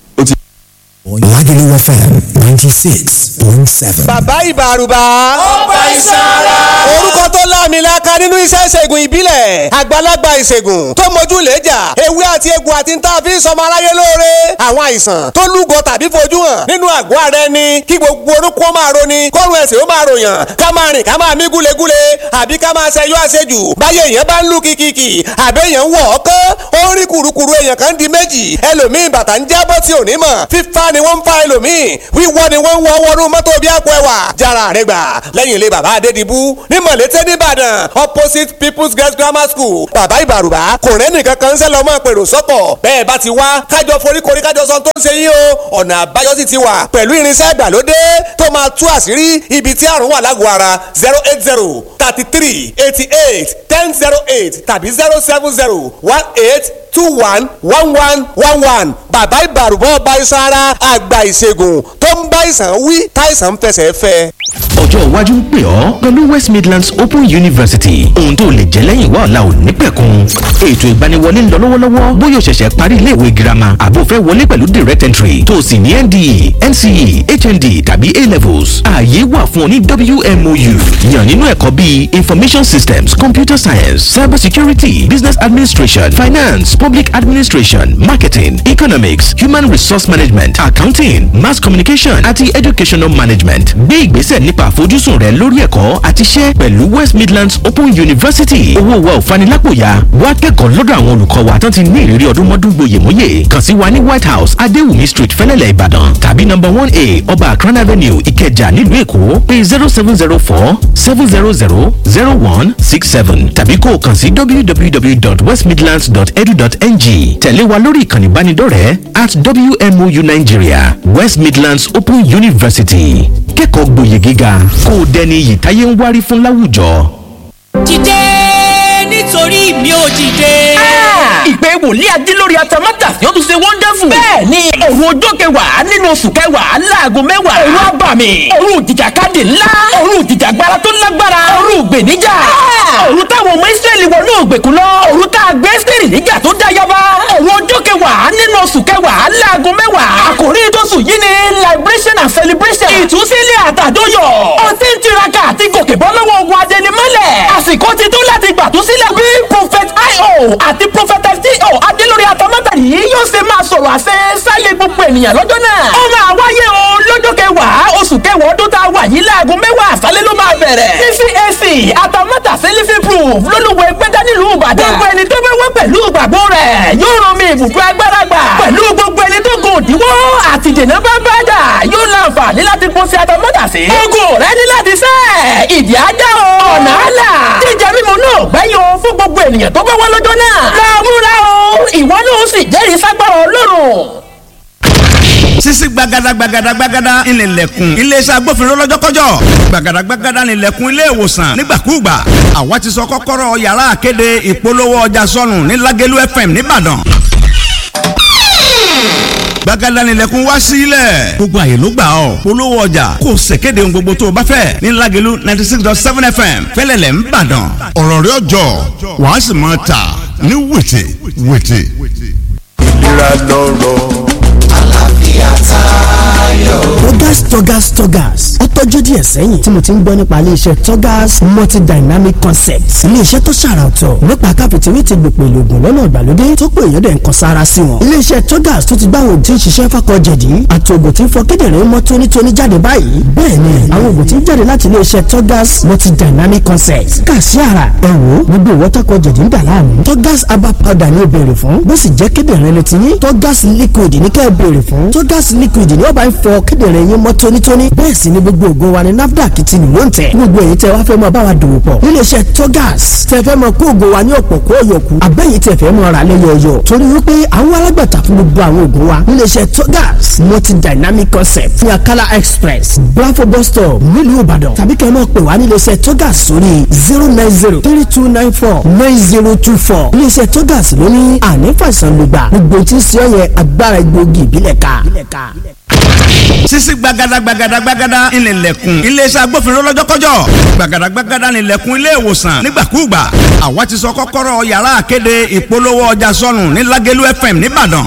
Lagelu FM ninety six point seven. bàbá ìbàrùbà. ó bá ìsara. orúkọ tó láàmìlaka nínú iṣẹ́ ìṣègùn ìbílẹ̀ àgbàlagbà ìṣègùn tó mojú lẹ́jà ewé àti egbò àti ń tà fi ń sọmọ aráyé lóore àwọn àìsàn tó lúgọ tàbí fojú hàn nínú àgọ́ ara ẹni kí gbogbo orúkọ ó máa roni kọ́run ẹ̀sìn ó máa ròyàn ká máa rìn ká máa mí gúlegúle àbí ká máa ṣẹyọ àṣejù báyé èèyàn bá ń lù kìkìkì àbẹ́ èèyàn ń wọ̀ ọ́ kán ó ń rí kùrukùru èèyàn kan di méjì ẹlòmíì bàtà ń jábọ́ tí ò ní mọ̀ fífa ni wọ́n ń fa ẹlòmíì wíwọ́ ni wọ́n ń wọ́ wọnú mọ́tò bí àpò ẹ̀wà jára rẹ̀ gbà lẹ́yìn ilé bàbá adédìbú ní mọ̀lété nìbàdàn opposite people's girls grammar school bàbá ìbàrùbá kò rẹ́ nìkan kan ń sẹ́ lọ́mọ pèrò sọ́kọ̀ bẹ́ẹ̀ bá ti wá kájọ foríkorí kájọ sọ tó ń ṣe yín o ọ̀nà àbáyọ sì ti wà pẹ̀lú irinṣẹ́ ìgbàlódé tó máa tú àṣírí ibi tí àrùn wà lágọ̀ọ́ ara zero eight zero thirty three eighty eight ten zero eight tàbí zero seven zero one eight two one one one one one bàbá ìbàrùbọ̀ ọba iṣan ara àgbà ìṣègùn tó ń bá ìsàn wí táìsàn ń fẹsẹ̀ fẹ́. ọjọ́ iwájú ń pè ọ́ pẹ̀lú west midlands open university ohun tó lè jẹ́ lẹ́yìn wá ọ̀la ò ní pẹ̀kun ètò ìgbaniwọlé ń lọ lọ́wọ́lọ́wọ́ bóyá o ṣẹ̀ṣẹ̀ parí iléèwé girama àbò fẹ́ wọlé pẹ̀lú direct entry tó o sì ní nde nce hnd tàbí a levels ààyè wà fún ọ ní wmou yàn nínú ẹ̀kọ́ bíi information systems computer science cyber security business administration finance public administration marketing economics human resource management accounting mass communication àti educational management gbé ìgbésẹ̀ nípa àfojúsùn rẹ lórí ẹ̀kọ́ àti iṣẹ́ pẹ̀lú west midlands open university owó wa ò fanilápòyà wá kẹ́kọ̀ọ́ lọ́dọ̀ àwọn olùkọ́ wa tán ti ní ìrírí ọdún mọ́dún gboyèmóyè kàn sí wa ní white house adéwùmí street fẹ́lẹ́lẹ̀ ìbàdàn tàbí number one a ọba akran avenue ìkẹjà nílùú èkó pé zero seven zero four seven zero zero zero one six seven tàbí kó o kàn sí www.westmidlands.edu.ng tẹ̀lé wa lórí ìkànnì ìbánidọ́rẹ̀ẹ́ at wmou nigeria west midlands open university kẹ́kọ̀ọ́ gboyè gíga kó o dẹni iyì táyé ń wárí fún láwùjọ. dìde nítorí mi ò dìde. ìpè wòlíì adé lórí atamátà yóò tún ṣe wonderful. bẹ́ẹ̀ ni òru ọjọ́ kẹwàá nínú oṣù kẹwàá láago mẹ́wàá. òru abàmì òru ìjìjàkadì ńlá òru ìjìjàgbara tó lágbára òru ìgbèníjà. òru táwọn ọmọ ìsírẹ́lì wọnú ògbèkú lọ òru tá a gbé sírì níjà tó dá yaba. òru ọjọ́ kẹwàá nínú oṣù kẹwàá láago mẹ́wàá. àkòrí tóṣù yìí ni liberation and celebration. ìtúsílẹ̀ àtàdóyọ̀. ó ti ń tiraka àti gòkè bọ́ lọ́wọ́ ogun adẹnimọ́lẹ̀. àsìkò ti tó láti gbàtúsílẹ̀ bí prophet io àti prophet fto adélórí atamátà yìí yóò ṣe máa sọ̀rọ̀ àṣẹ sáyé gbogbo ènìyàn lọ́jọ́ náà. ó máa wáyé o lọ́jọ́ kẹwàá oṣù kẹwàá ọdún tá a wà yìí láago mẹ́wàá àṣálẹ́ ló máa bẹ̀rẹ̀. ccac atamátà sẹ́lífì proof lólùwẹ̀ gbẹ́dá nílùú ìbàdàn. gbogbo ẹni tó fẹ́ wá pẹ̀lú ìgbàgbọ́ rẹ̀ yóò rán mi ibùdó agbára gbà. pẹ̀lú gbogbo ẹni tó gùn òdiwọ́ àti dènà bá bá dà yóò láǹfààní láti pọ̀ sí atamátà sí. ogun rẹ ní láti sẹ́ ìdí ajá o. ọ̀nà àlà jíjẹ mímu náà gbẹ́yìn o fún gbogbo ènìyàn tó bá wá lọ́jọ́ náà. lọ́múra o ìwọ náà sì jẹ́rìí ságbára ọlọ́run sisi gbagada gbagada gbagada ìnìlẹ̀kùn iléeṣẹ́ agbófinró lọ́jọ́kọ́jọ́ gbagada gbagada ìnìlẹ̀kùn ilé ìwòsàn nígbàkúùgbà àwa ti sọ kọ́kọ́rọ́ yàrá àkéde ìpolówó ọjà sọnù ní Lágẹ̀lú FM nìbàdàn gbagada nílẹ̀kùn wá sílẹ̀ gbogbo àyè ló gbà ọ́ polówó ọjà kò ṣèkéde ohun gbogbo tó o bá fẹ́ ní Lágẹ̀lú ninety six dot seven fm fẹ́lẹ́lẹ̀ ń bàdàn ọ̀rọ̀ rẹ̀ ọjọ́ wàá sì máa tà ní wìtì wìtì. ìlera lọ́rọ̀ àlàáfíà tayọ. Togas Togas Togas ó tọ́jú díẹ̀ sẹ́yìn tí mo ti ń gbọ́ nípa iléeṣẹ́ Togas multidynamic concepts iléeṣẹ́ tó ṣàrà ọ̀tọ̀ nípa káfíntìrì ti gbòpò ìlògùn lọ́nà ìgbàlódé tó pé èèyàn dẹ̀ ń kan sára sí wọn. iléeṣẹ́ Togas tó ti gbá àwọn òtí ń ṣiṣẹ́ fákọ̀jẹ̀dì àti ògùn tí ń fọ kíndìnrín mọ́ tónítóní jáde báyìí bẹ́ẹ̀ ni àwọn ògùn tí ń jáde láti iléeṣẹ́ Togas multidynamic concepts kà sí ara ẹ wò gbogbo ìwọ́tàkọ̀jẹ̀dì ń dà láàmú Togas herbal powder ni ó béèrè fún bó sì jẹ́ kíndìnrín ló ti ní Togas liquid ní kẹ́ ẹ béèrè fún Togas liquid ni ó bá ń fọ kíndìnrín yín mọ́ tónítóní bẹ́ẹ̀ sì ni gbogbo ògùn wa ni NAFDAC ti lò ń tẹ̀ gbogbo èyí tẹ wá fẹ́ mọ báwa dòwò pọ̀ níléeṣẹ́ Togas tẹ fẹ́ mọ kó ògùn wa ní ọ̀pọ̀ kó ọ̀yọ̀kù abẹ́yìí tẹ fẹ́ mọ ra lẹ́yọ̀ọ̀yọ̀ torí wípé àwọn alágbàtà fún gbogbo àwọn ògùn wa níléeṣẹ́ Togas multi dynamic concept ní Akala express Bravo bus stop nílùú Ìbàdàn tàbí kẹ́ ẹ mọ̀ pé wá níléeṣẹ́ Togas sórí zero nine zero three two nine four nine zero two four níléeṣẹ́ Togas ló ní àní fàìsàn lùgbà gbogbo tí ń ṣe ọ yẹ agbára egbòogi ìbílẹ̀ ká sisi gbagada gbagada gbagada ìnìlẹ̀kùn iléeṣẹ́ agbófinró lọ́jọ́kọ́jọ́ gbagada gbagada ìnìlẹ̀kùn ilé ìwòsàn nígbàkúùgbà àwa ti sọ kọ́kọ́rọ́ yàrá àkéde ìpolówó ọjà sọnù ní Lágẹ̀lú FM nìbàdàn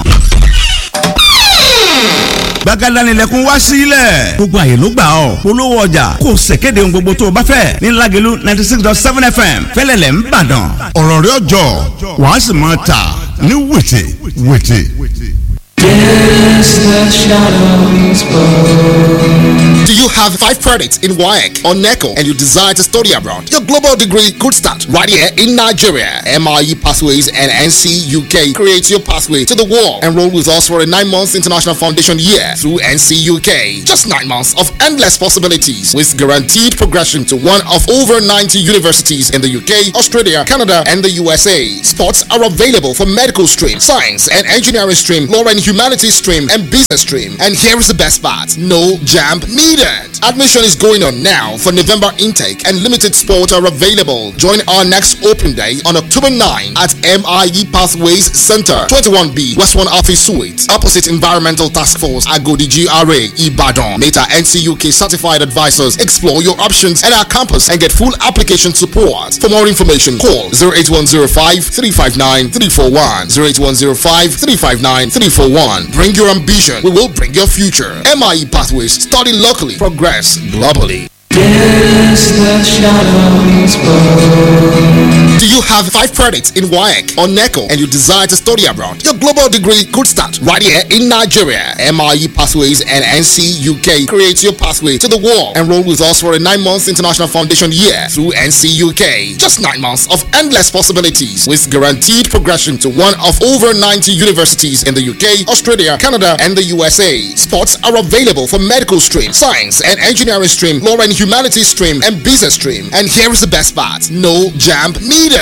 gbagada ìnìlẹ̀kùn wá sílẹ̀ gbogbo àyè ló gbà ọ́ polówó ọjà kò ṣèkéde ohun gbogbo tó o bá fẹ́ ní Lágẹ̀lú ninety six dot seven FM fẹ́lẹ́lẹ̀ ń bàdàn ọ̀rọ̀ rẹ̀ ọjọ́ wàá sì máa tà ní wìtì wìtì. Yes, the shadows bow. Do you have five credits in WAEC or NECO and you desire to study abroad? Your global degree could start right here in Nigeria. MIE Pathways and NC UK creates your pathway to the world. Enroll with us for a nine months international foundation year through NC UK. Just nine months of endless possibilities with guaranteed progression to one of over 90 universities in the UK, Australia, Canada, and the USA. Spots are available for medical stream, science and engineering stream, law and humanities stream, and business stream. And here is the best part no jam needed. Admission is going on now for November intake, and limited spots are available. Join our next open day on October 9 at MIE Pathways Center, 21B, West 1 Office Suite, opposite Environmental Task Force, Agodi GRA, Ibadan. Meta NCUK certified advisors explore your options at our campus and get full application support. For more information, call 08105 359 341. 08105 359 341. Bring your ambition, we will bring your future. MIE Pathways, study locally, progress globally. Yes, the shadows bow. Do you have five credits in WAEC or NECO and you desire to study abroad? Your global degree could start right here in Nigeria. MIE Pathways and NC UK creates your pathway to the world. Enroll with us for a nine months international foundation year through NC UK. Just nine months of endless possibilities with guaranteed progression to one of over 90 universities in the UK, Australia, Canada, and the USA. Spots are available for medical stream, science and engineering stream, law and humanities stream, and business stream. And here is the best part no jam needed.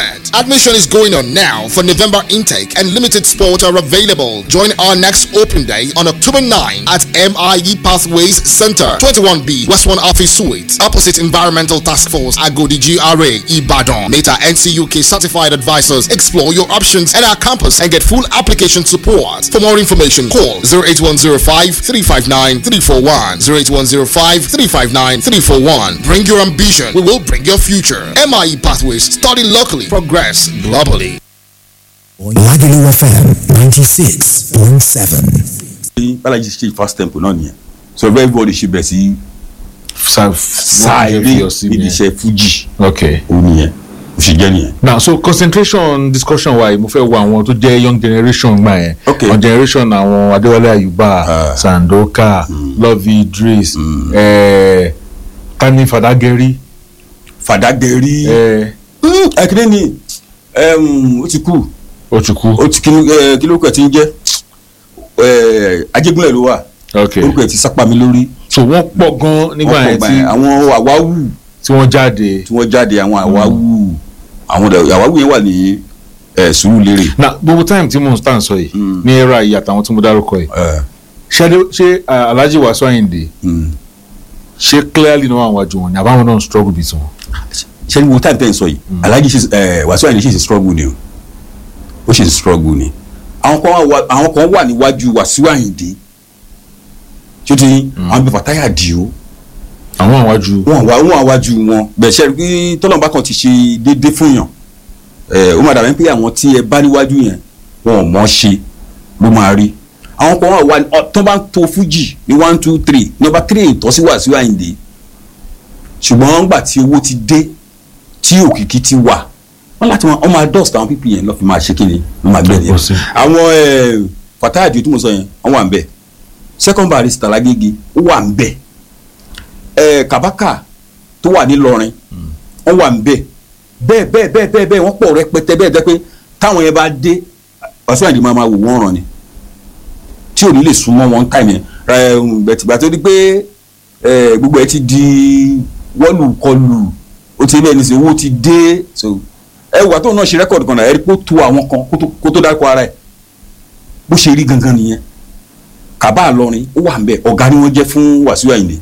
environment. Admission is going on now for November intake and limited spots are available. Join our next open day on October 9 at MIE Pathways Center, 21B, West 1 Office Suite, opposite Environmental Task Force, Agodi GRA, Ibadan. Meta NCUK certified advisors explore your options at our campus and get full application support. For more information, call 08105 359 341. 08105 359 341. Bring your ambition, we will bring your future. MIE Pathways, study locally, progress globally. Lagelu FM ninety six point seven. balaji ṣe first tempo náà nìyẹn so everybody ṣe bẹ̀ sí Sa- sáré fi ọ sí níbi yẹn. iṣẹ́ fuji okay. òun nìyẹn ó ṣe jẹ́ nìyẹn. now so concentration discussion wa yìí mo fẹ́ wo àwọn tó jẹ́ young generation gbà yẹn Okay. àwọn generation àwọn adéwálé ayuba sandoka love idris eh, tani fadageri. fàdágẹ́rì eh, ẹ̀kíní ni ẹm, ó ti kú ó ti kú. ó ti kí ẹ, kí lórúkọ ẹ̀ ti ń jẹ́ ẹ, ajégúnlẹ̀ ló wà okay. orúkọ ẹ̀ ti sápá mi lórí so wọ́n pọ̀ gan nígbà Wọ́n pọ̀ yẹn gbà tí yẹn. àwọn àwáwù tí wọ́n jáde. tí wọ́n jáde àwọn àwáwù àwọn ọ̀dọ̀- àwáwù yẹn wà ní ẹ, Sùúrùlérè na gbogbo time tí mo ń stand sọ yìí ní era yìí àtàwọn tí mo dárúkọ yìí ẹ, ṣé Adé- ṣé ah, alhaji wasu ayinde mm. ṣé clearly náà àwọn àjò wọn ni àbáwọn náà ń struggle bíi tiwọn. ṣé ní wo time ten sọ yìí alhaji ṣe ẹ Wasiu Ayinde ṣe ṣe struggle ni o ó ṣe ṣe struggle ni àwọn kan wà àwọn kan wà níwájú Wasiu Ayinde tí ó ti àwọn bíi Fatai Adio àwọn àwájú. wọn wà wọn àwájú wọn bẹ́ẹ̀ ṣe rí tọ́lọ́mùbá kan ti ṣe déédéé fún yàn ẹ ó máa dàbí pé àwọn tí ẹ bá níwájú yẹn wọn ò mọ̀ ṣe ló máa rí àwọn kan wà wà ọ, tó bá ń to fújì ní one two three number three ìtọ́sí Wasiu Ayinde ṣùgbọ́n gbà tí owó ti dé tí òkìkí ti wà wọ́n láti wọn ọmọ adust àwọn pípì yẹn lọ́ fi máa ṣe kí ni wọ́n máa gbẹ̀dẹ̀ Tó pọ̀ sí. àwọn ẹ, Fatai Adio tí mo sọ yẹn wọ́n wà ń bẹ̀ second barrister Lágége ó wà ń bẹ̀ ẹ Kabaka tó wà nílọrin wọ́n wà ń bẹ̀ bẹ́ẹ̀ bẹ́ẹ̀ bẹ́ẹ̀ bẹ́ẹ̀ bẹ́ẹ̀ wọ́n pọ̀ rẹpẹtẹ bẹ́ẹ̀ jẹ́ pé táwọn yẹn bá dé Wasiu Ayinde máa máa wò wọ́n ràn ni tí ò ní lè súnmọ́ wọn táìmù yẹn ẹ, bẹ̀tìgbà tó di pé ẹ, gbogbo ẹ ti di wọ́lù kọlù ó ti bẹ́ẹ̀ ní sè owó ti dé so ẹ wà tó náà ṣe rẹ́kọ̀dì kan náà ẹ rí pé ó tu àwọn kan kó tó- kó tó dárúkọ ara ẹ̀ bó ṣe rí gangan nìyẹn kàbá àlọrin ó wà ń bẹ ọ̀gá ni wọ́n jẹ́ fún Wasiu Ayinde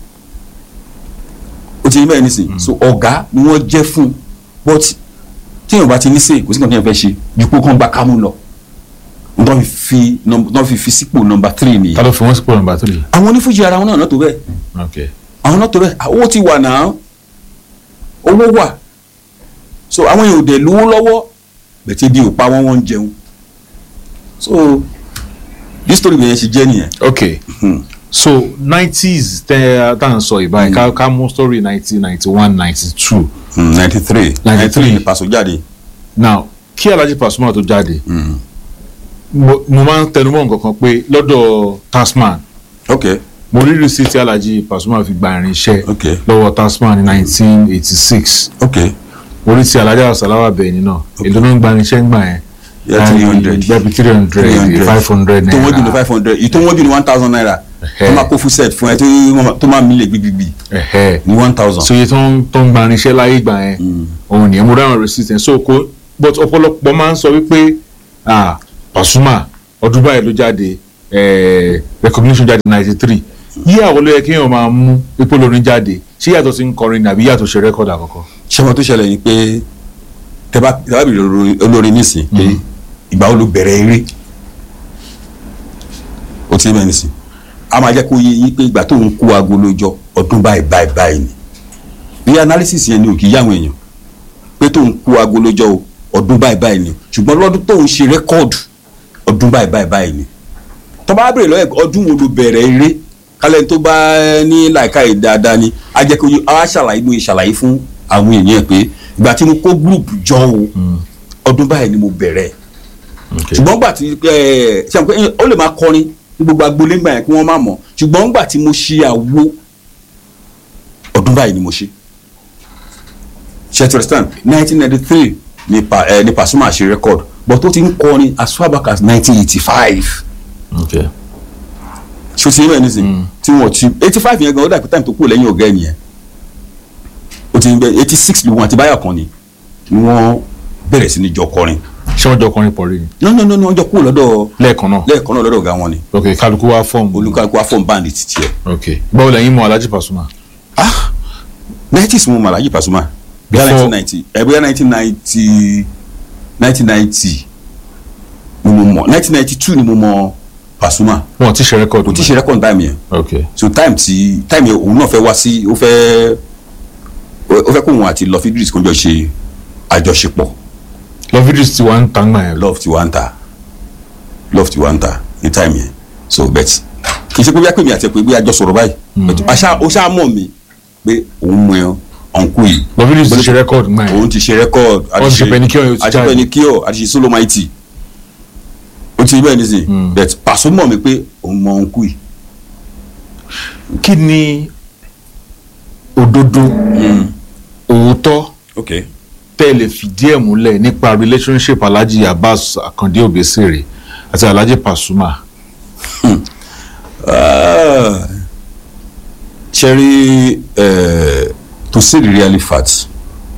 ó ti bẹ́ẹ̀ ní sè so ọ̀gá ni wọ́n jẹ́ fún but tíyẹn bá ti ní sè kò sí nǹkan tí yẹn fẹ́ ṣe ju pé kó ń gba kámú lọ wọ́n fi fi nọmb- wọ́n fi fi sípò nọmba three nìyẹn ta ló fi wọ́n sípò number three. àwọn onífújì ara wọn náà náà tó bẹ́ẹ̀ okay. àwọn náà tó bẹ́ẹ̀ owó ti wà náà owó wà so àwọn èèyàn ò dẹ̀ lówó lọ́wọ́ bẹ̀tẹ̀ bí ò pa wọ́n wọ́n ń jẹun so this story bẹ̀yẹn ṣe jẹ́ nìyẹn. okay so nineties tẹ tá à ń sọ ìbáyìí ká ká mú story nineteen ninety one ninety two ninety three ninety three ni Paso jáde. now kí alhaji pasuma tó jáde mo mo máa ń tẹnumọ́ nǹkan kan pé lọ́dọ̀ tasman ok mo rí receipt tí alhaji pasuma fi gba irinṣẹ́ ok lọ́wọ́ tasman ní nineteen eighty six ok orí ti alhaji asalawa bẹ̀yìn náà èlò ló ń gba irinṣẹ́ ń gbà yẹn Yeah, 300. gbẹ̀bí three hundred five hundred tó wọ́n jù ní naira five hundred ìtò wọ́n jù ní one thousand naira tó máa kó full set fún ẹ tó máa- tó máa mílẹ̀ gbígbígbì Ẹ̀hẹ́. ní one thousand. so iye tó ń tó ń gba irinṣẹ́ láyé ìgbà yẹn òun nìyẹn mo dáhùn receipt yẹn so kò but ọ̀pọ̀lọpọ̀ máa ń sọ wípé ah Pasuma ọdún báyìí ló jáde eh, recognition jáde ninety three yí àwọn ló yẹ kí èèyàn máa mú ipò lórin jáde ṣé yàtọ̀ sí ń kọrin ni àbí yàtọ̀ ṣe rẹ́kọ̀dì àkọ́kọ́. ṣé wọn tó ṣẹlẹ̀ ni pé tẹ́bá tẹ́bá bìrì olórin- olórin nísìn pé ìgbà wo ló bẹ̀rẹ̀ eré ó ti bẹ́ẹ̀ nísìn a máa jẹ́ kó yé yín pé ìgbà tó ń kó aago lójọ ọdún báyìí báyìí báyìí ni bí analysis yẹn ni ò kì í yá àwọn èèyàn pé tó ń kó aago lójọ o ọdún báyìí báyìí ni ṣùgbọ́n lọ́dún tó ń ṣe rẹ́kọ́ọ̀dù ọdún báyìí báyìí báyìí ni tó bá bèrè lọ́yẹ̀ ọdún wo ló bẹ̀rẹ̀ eré kálẹ̀ tó bá ní làákà yìí dáadáa ni a jẹ́ kó yé a ṣàlàyé bóyá ṣàlàyé fún àwọn èèyàn pé ìgbà tí mo kó gúrùpù jọ o ọdún báyìí ni mo bẹ̀rẹ̀ ṣùgbọ́n gbà tí ẹ ṣe àpò ó lè máa kọrin ní gbogbo agboolé ńgbà yẹn kí wọ́n má mọ̀ ṣùgbọ́n gbà tí mo ṣe àwo ọdún báyìí ni mo ṣe ṣe to understand nineteen ninety three ni pa ẹ ni Pasuma ṣe record but ó ti ń kọrin as far back as nineteen eighty five okay. ṣé o ti yẹ nísìnyí tí wọ́n ti eighty five yẹn gan ó dàbí time tó kúrò lẹ́yìn ọ̀gá ẹ̀ nìyẹn ó ti ń bẹ eighty six lòun àti báyà kan ni ni wọ́n bẹ̀rẹ̀ sí ní jọ kọrin ṣé wọ́n jọ kọrin pọ̀ rí ni. no no no no wọ́n jọ kúrò lọ́dọ̀ lẹ́ẹ̀kan náà. lẹ́ẹ̀kan náà lọ́dọ̀ ọ̀gá wọn ni ok kálukú wá fọ́ọ̀mù. olúkálukú wá fọ́ọ̀mù báńdì títí ẹ̀ ok báwo lẹ́yìn mọ Alhaji Pasuma. nineties mo mọ Alhaji Pasuma bóyá Before- nineteen ninety ẹ bóyá nineteen ninety nineteen ninety ni mo mọ nineteen ninety two ni mo mọ Pasuma wọn ti ṣe rẹ́kọ̀dù. kò tí ṣe rẹ́kọ̀dù táìmù yẹn ok so time ti time yẹn òun náà fẹ́ wá sí ó fẹ́ ó fẹ́ kó òun àti lọ fidris kó jọ ṣe àjọṣepọ̀ love videos ti wá ń tàn gbà yẹn. love ti wá ń ta love ti wá ń ta ní time yẹn so bet kì í ṣe pé bí a pè mí àti ẹ pé bí a jọ sọ̀rọ̀ báyìí but aṣá ó ṣáà mọ̀ mi pé òun mọ ẹ ọ̀nkú yìí love videos ti ṣe rẹ́kọ̀dù gbà yẹn. òun ti ṣe record Wọ́n ti ṣe Penicure, ó ti àti jáde. Penicure àti ṣe Solomaiti ó ti bẹ́ẹ̀ nísìn but Paso mọ̀ mi pé òun mọ ọ̀nkú yìí kí ni òdodo òótọ́ okay tẹ́ ẹ lè fìdí ẹ̀ múlẹ̀ nípa relationship Alhaji Abbas Akande Obesere àti Alhaji Pasuma. Ah, Cherry, uh, to say the really fact,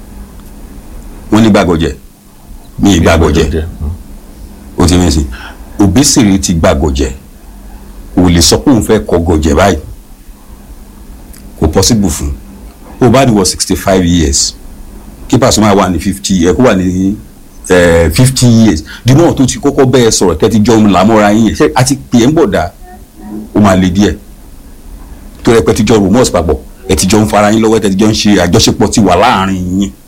wọ́n ní gbàgọ̀jẹ̀ mi ì gbàgọ̀jẹ̀ o ti mẹ́sìn Obesere ti gbàgọ̀jẹ̀ kò lè sọ pé òun fẹ́ kọ́ gọ̀jẹ̀ báyìí kò possible fún o bá ní wọ sixty five years kí Pasuma wà ní fifty ẹ kó wà ní fifty years di náà tó ti kọ́kọ́ bẹ́ẹ̀ sọ̀rọ̀ tẹ́tí jọ́ ń làmọ́ra yín yẹn ṣé àti pè é ń bọ̀ dáa ó máa le díẹ̀ tó rẹ pé tíjọ rumors papọ̀ ẹ tíjọ ń fara yín lọ́wọ́ ẹ tíjọ ń ṣe àjọṣepọ̀ tí wà láàrin yín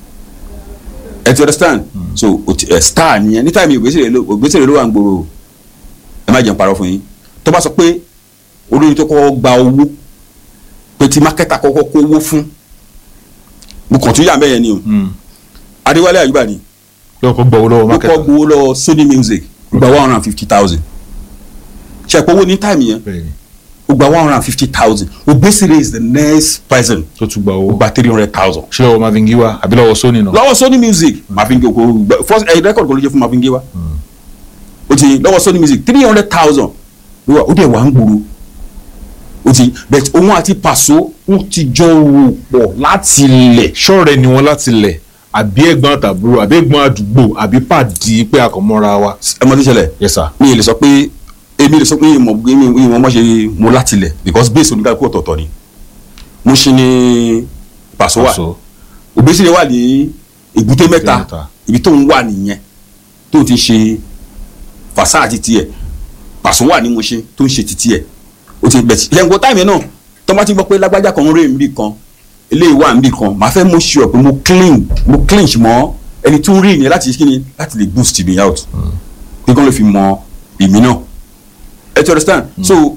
ẹ ti understand so o ti ẹ star nìyẹn ní táìmì Òbésèré ló Òbésèré ló wà ń gbòòrò ẹ má jẹun parọ́ fún yín tó bá sọ pé olórin tó kọ́kọ́ gba owó pé tí mákẹ́tà kọ́kọ́ kó owó fún mo kàn tún yà mẹ́yẹn ni o Adéwálé Àyùbá ni yóò kó gbowó lọ́wọ́ ó mákẹ́tà. kọ́ gbowó lọ Sony Music gba one hundred and fifty thousand ṣe àpò owó ní táìmì yẹn ó gba one hundred and fifty thousand Obesere is the next person tó tún gba owó. ó gba three hundred thousand. ṣé lọ́wọ́ Marvin Giwa àbí lọ́wọ́ Sony náà. lọ́wọ́ Sony Music Marvin Gaye kò gba first ẹ̀ record kò ló jẹ́ fún Marvin Gaye wa ó ti lọ́wọ́ Sony Music three hundred thousand ló wà ó dẹ̀ wà ń gbòòrò ó ti but òun àti Paso wọ́n ti jọ rò pọ̀ láti ilẹ̀. ṣọ́ọ̀rẹ́ ni wọ́n láti lẹ̀ àbí ẹ̀gbọ́n àtàbúrò àbí ẹ̀gbọ́n àdúgbò àbí pàdí pé àkànmọ́ra wa. ẹ mọ̀ tí ń ṣẹlẹ̀ yes sir. mi ì lè sọ pé èmi lè sọ pé ìmọ̀ ìmọ̀ mọ̀ ṣe mo láti ilẹ̀ because base oníkàkú ọ̀tọ̀ọ̀tọ̀ ni mo ṣe ni Paso wà Paso. Obesere wà ní èbúté mẹ́ta mẹ́ta. ibi tó ń wà nìyẹn tó ti ṣe fàṣà àti tiẹ̀ Paso wà ní mo ṣe tó ń ṣe titi ẹ̀ o ti bẹ̀tì lẹ́yìn táìmì náà tó bá ti gbọ́ pé lágbájá kan ń rè níbì kan eléyìí wà níbì kan màá fẹ́ mo ṣe ọ̀ pé mo clean mo clinch mọ́ ẹni tó ń rí ìyẹn láti kí ni láti lè boost me out pé kí wọ́n lè fi mọ èmi náà ẹ ti understand so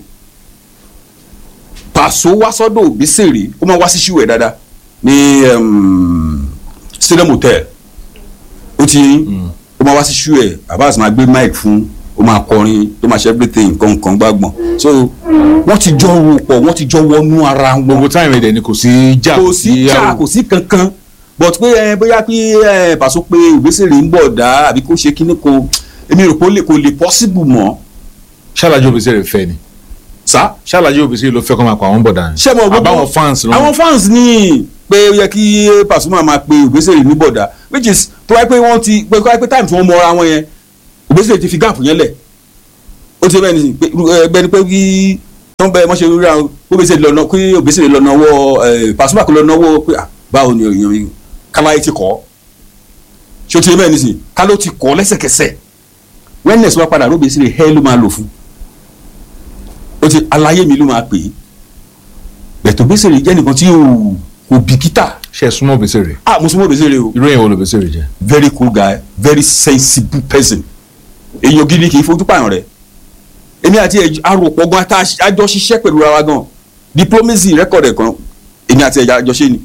Paso wá sọ́dọ̀ Obesere ó máa wá sí ṣíwẹ̀ dáadáa ní um, stadium hotel ó ti ó máa wá sí ṣíwẹ̀ Abbas máa gbé mic fún ó máa kọrin tó máa ṣe everything nǹkan nǹkan gbàgbọ́n so wọ́n ti jọ rò pọ̀ wọ́n ti jọ wọnú ara wọn. gbogbo táìmù ẹ̀dẹ̀ ni kò sí jà kò sí jà kò sí kankan but pé ẹ bóyá pé ẹ Paso pé Obesere ń bọ̀ dá àbí kó ṣe kíní kò èmi rò pé ó lè- kò lè possible mọ́ ṣálájú Obesere fẹ́ ni. sá ṣálájú Obesere ló fẹ́ kọ́ máa pa àwọn bọ̀dà ni. ṣé mo gbogbo àbáwọn fans ló àwọn fans ní pé ó yẹ kí Pasuma máa pe Obesere ní bọ̀dà which is tó wáyé pé wọ́n ti pé kọ́ wáyé pé time tí wọ́n mọra wọn yẹn Obesere ti fi gap yẹn lẹ̀ ó ti bẹ́ẹ̀ ni pé ẹgbẹ́ ni pé kí tó ń bẹ mọ́ ṣe ríra Obesere lọ́nà kí Obesere lọ́nà wọ́ Pasuma kò lọ́nà wọ́ pé ah, báwo ni èèyàn yìí káláyé ti kọ́ ṣé ó ti bẹ́ẹ̀ ni sìn ká ló ti kọ́ lẹ́sẹ̀kẹsẹ̀ wellness wá padà Obesere hẹ́ ló máa lò fún ó ti aláyé mi ló máa pè é bẹ̀tọ̀ Obesere jẹ́ nìkan tí ò kò bìkítà. ṣe é súnmọ́ Obesere. ah mo súnmọ́ Obesere o. irú èèyàn wo ló Obesere jẹ́. very cool guy very sensible person èèyàn gidi kì í fojú pààyàn rẹ̀ èmi àti ẹ̀ arọ̀pọ̀ gan ata àjọ ṣiṣẹ́ pẹ̀lú ara wa gan diplomacy record ẹ̀ kan èmi àti ẹ̀ àjọ ṣe ni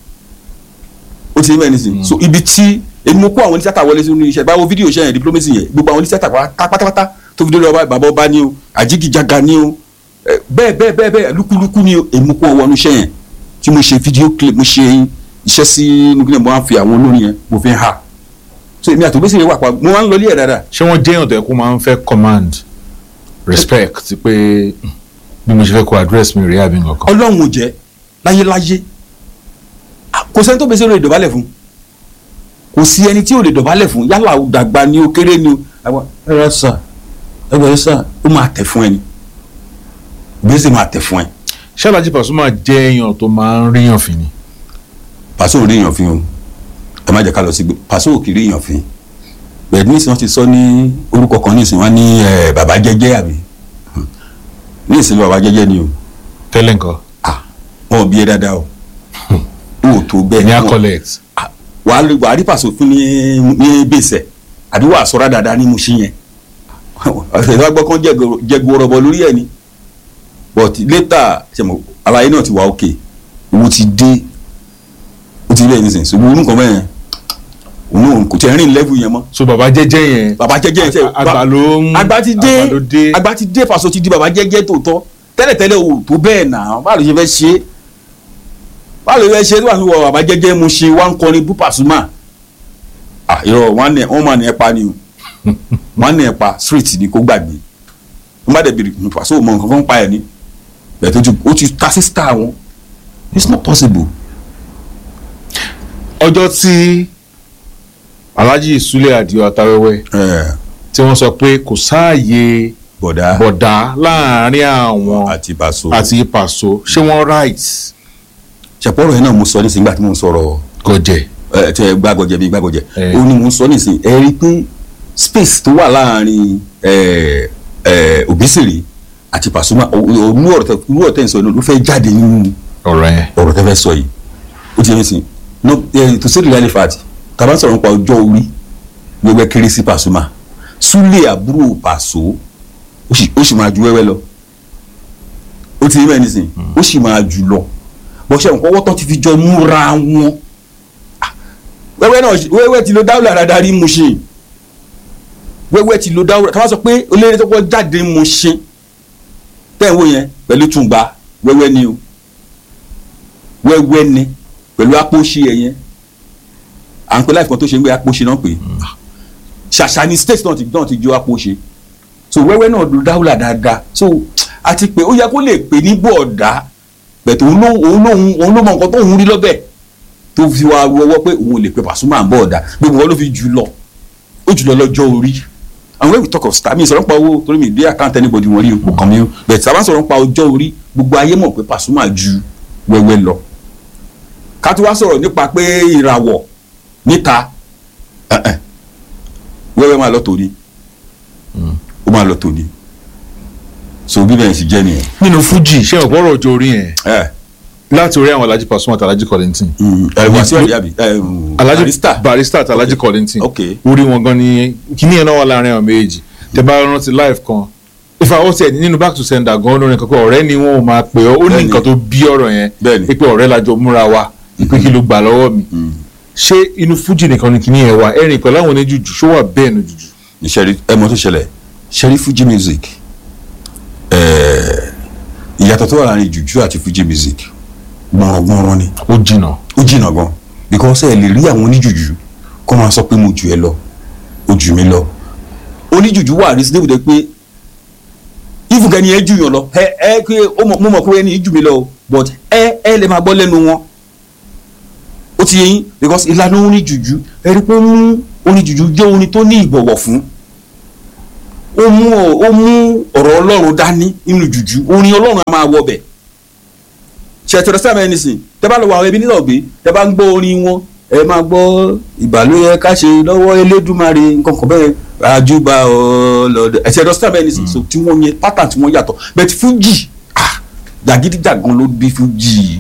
ó ti ní bẹ́ẹ̀ nísìnyí so ibi tí èmi mo kó àwọn oníṣẹ́ta wọlé sínú iṣẹ́ báwo fídíò ṣe yẹn diplomacy yẹn gbogbo àwọn oníṣẹ́ta pátápátá tó fi dé lọ́wọ́ bàbá ọba ni o àjíkìjàgà ni o eh, bẹ́ẹ̀ bẹ́ẹ̀ bẹ́ẹ̀ bẹ́ẹ̀ lúkúlúkú ni o èmi mo kó wọn wọnú iṣẹ́ yẹn tí mo ṣe fídíò clip mo ṣe iṣẹ́ sí nukilẹ̀ mo máa ń fi àwọn olórin yẹn mo fi ń ha so èmi àti Obesere wà pa mo máa ń lọ ilé ẹ̀ dáadáa ṣé wọ́n jẹ́ èèyàn tó yẹ kó máa ń fẹ́ command respect ti pé mm, bí mo ṣe fẹ́ kó address mi rèé àbí nǹkan. ọlọ́run ò jẹ́ láyéláyé Ah, kò sẹ́ni tó Obesere ìdọ̀bálẹ̀ fún kò sí ẹni tí ò lè dọ̀bálẹ̀ fún yálà ó dàgbà ni ó kéré ni ó àwọn ẹ̀rọ sà ẹ̀rọ sà ó máa tẹ̀ fún ẹni gbèsè máa tẹ̀ fún ẹ. ṣé Alhaji Pasuma jẹ́ èèyàn tó máa ń ríyàn fín ni. pàṣẹ ò ríyàn fín o ẹ má jẹ́ ká lọ sí gbé pàṣẹ ò kì í ríyàn fín bẹ́ẹ̀ ní ìsìn wọn ti sọ ní orúkọ kan ní ìsìn wọn ní ẹ bàbá jẹ́jẹ́ àbí ní ìsìn bàbá jẹ́jẹ́ ni o. tẹ́lẹ̀ nǹkan. wọn ò bí ẹ dáadáa o o ò tó bẹ́ẹ̀ ní accolades. wàá rí wàá rí pàṣẹ fún ní ní bẹ́sẹ̀ àbí wàá sọ́ra dáadáa ní mo ṣí yẹn ọ̀sẹ̀ tó bá gbọ́ kán jẹ́gun rọ̀bọ̀ lórí ẹ̀ ni but later ṣẹ̀mọ̀ àlàyé náà ti wà òkè owó ti dé ó ti rí ẹ̀ nísìnyí ṣùgbọ́n orúkọ bẹ́ẹ̀ òun náà kò tẹ̀ rìn level yẹn mọ́. so bàbá jẹ́jẹ́ yẹn. bàbá jẹ́jẹ́ yẹn sẹ́ àgbà ló ń àgbà ti dé àgbà ló dé. àgbà ti dé Paso ti di bàbá jẹ́jẹ́ tòótọ́ tẹ́lẹ̀tẹ́lẹ̀ o tó bẹ́ẹ̀ nà báwo ló ṣe fẹ́ ṣe báwo ló fẹ́ ṣe tó wà ní wọ bàbá jẹ́jẹ́ mo ṣe wá ń kọrin bú Pasuma ah irọ́ wọ́n máa ní ẹ pa ni o wọ́n ní ẹ pa street ni kó gbàgbé wọ́n bá dẹ̀ bèrè Paso mọ nǹkan kan pa ẹ̀ ni bẹ́ẹ̀ tó ti ó ti ta sí star wọn it's not possible. ọjọ́ tí Alhaji Sule Adio Atawẹ́wẹ́ tí wọ́n sọ pé kò sáàyè bọ̀dá bọ̀dá láàrin àwọn àti Paso àti Paso ṣé wọ́n right. ṣàpọ̀rọ̀ yẹn náà mo sọ nísìnyí nígbà tí mo ń sọ̀rọ̀ gọ̀jẹ̀ ẹ tẹ gbàgọ̀jẹ̀ bíi gbàgọ̀jẹ̀ ó ní mo ń sọ nísìnyí ẹ rí i pé space tó wà láàrin ẹ ẹ Obesere àti Pasuma olú ọ̀rọ̀ tẹ olú ọ̀rọ̀ tẹ ń sọ yìí ló fẹ́ jáde nínú ọ̀rọ̀ yẹn ọ̀rọ̀ tẹ fẹ́ sọ yìí ó ti yẹn sìn no ẹ to say the real fact tàbá ń sọ̀rọ̀ nípa ọjọ́ orí wẹ́wẹ́ kéré sí Pasuma Sule àbúrò Paso ó sì máa ju wẹ́wẹ́ lọ ó ti yẹ bẹ́ẹ̀ nísìn ó sì máa jù lọ bọ́sẹ̀ nǹkan wọ́tọ́ ti fi jọ múra wọn wẹ́wẹ́ náà wẹ́wẹ́ ti lo dáwùlà dáadáa rí mu ṣe wẹ́wẹ́ ti lo dáwùlà ká wá sọ pé olóyè tó kọ́ jáde mu ṣe tẹ́ ẹ̀ wò yẹn pẹ̀lú tùǹgbà wẹ́wẹ́ ni o wẹ́wẹ́ ni pẹ̀lú apóṣe ẹ̀ yẹn à ń pẹ́ láìpẹ́ tó ṣe ń gbé apóṣe náà pé ṣàṣà ni state náà ti náà ti jó apóṣe so wẹ́wẹ́ náà lo dáwùlà dáadáa so àti pé ó yẹ kó lè pè ní bọ̀ọ̀dá bẹ̀tẹ̀ òun ló òun ló òun ló mọ nǹkan tó òun rí lọ́bẹ̀ tó fi wá wọ́wọ́ pé òun ò lè pe Pasuma ń bọ̀ ọ̀dà gbogbo wọn ló fi jù lọ ó jù lọ lọ́jọ́ orí and when we talk of star mi sọ̀rọ̀ nípa owó torí mi dé account anybody wọn rí ipò kan mi o bẹ̀tẹ̀ sábà sọ̀rọ̀ nípa ọjọ́ orí gbogbo ayé mọ̀ pé Pasuma ju wẹ́wẹ́ lọ ká tó wá sọ̀rọ̀ nípa pé ìràwọ̀ níta wẹ́wẹ́ máa lọ tòní ó máa lọ tòní so bí bẹ́ẹ̀ sì jẹ́ nìyẹn. nínú Fuji ṣé ọ̀pọ̀ ọjọ́ orí yẹn láti orí àwọn Alhaji Pasuma àti Alhaji Kollington. wàásù àdìyàbí Alhaji barista barista àti Alhaji Kollington ok orí wọn gan ni kíní yẹn náà wà láàrin àwọn méjì tẹ bá rántí live kan ifá ó tiẹ̀ nínú back to sender gan olórin kankan ọ̀rẹ́ ni wọ́n máa pè ọ́ ó ní nǹkan tó bí ọ̀rọ̀ yẹn pé ọ̀rẹ́ la jọ múra wa pé kí ló gbà lọ́wọ́ mi ṣé inú Fuji nìkan ni kíní yẹn wà ẹ̀rìn pẹ̀lú àwọn oníjùjù ṣó wà bẹ́ẹ̀ nu jùjù. ìṣẹ̀rí ẹ mọ̀ tó ṣẹlẹ̀ ṣẹ̀rí Fuji music ìyàtọ̀ tó wà láàrin jùjú àti Fuji music gbọ̀nrọ̀gbọ̀nrọ̀ ni. ó jìnà. ó jìnà gan because ẹ lè rí àwọn oníjùjú kó máa sọ pé mo jù ẹ lọ ó jù mí lọ oníjùjú wà reasonable de pé ìfúnkẹ́ ni ẹ jù yàn lọ ẹ ẹ pé mo mọ̀ pé ẹni jù mí lọ but ẹ ẹ lè máa gbọ́ lẹ́nu wọn ó ti yẹ yín because ìlànà oníjùjú ẹ rí pé ó mú oníjùjú jẹ́ orin tó ní ìbọ̀wọ̀ fún ó mú ó mú ọ̀rọ̀ ọlọ́run dání nínú jùjú orin ọlọ́run á máa wọ bẹ̀ ṣètò sáà mẹ́rin nísìn tẹ́ bá lọ wọ àwọn ẹbí nílò gbé tẹ́ bá ń gbọ́ orin wọn ẹ máa gbọ́ ìbàlóyè ká ṣe lọ́wọ́ elédùmarè nǹkan kan bẹ́ẹ̀ àjùbà ọlọ́dẹ ẹ̀sẹ̀ ẹ̀dọ́ sáà mẹ́rin nísìn so tí wọ́n yẹ pátá tí wọ́n yàtọ̀ bẹ́ẹ̀ ti fújì jàgídíjàgan ló bí fújì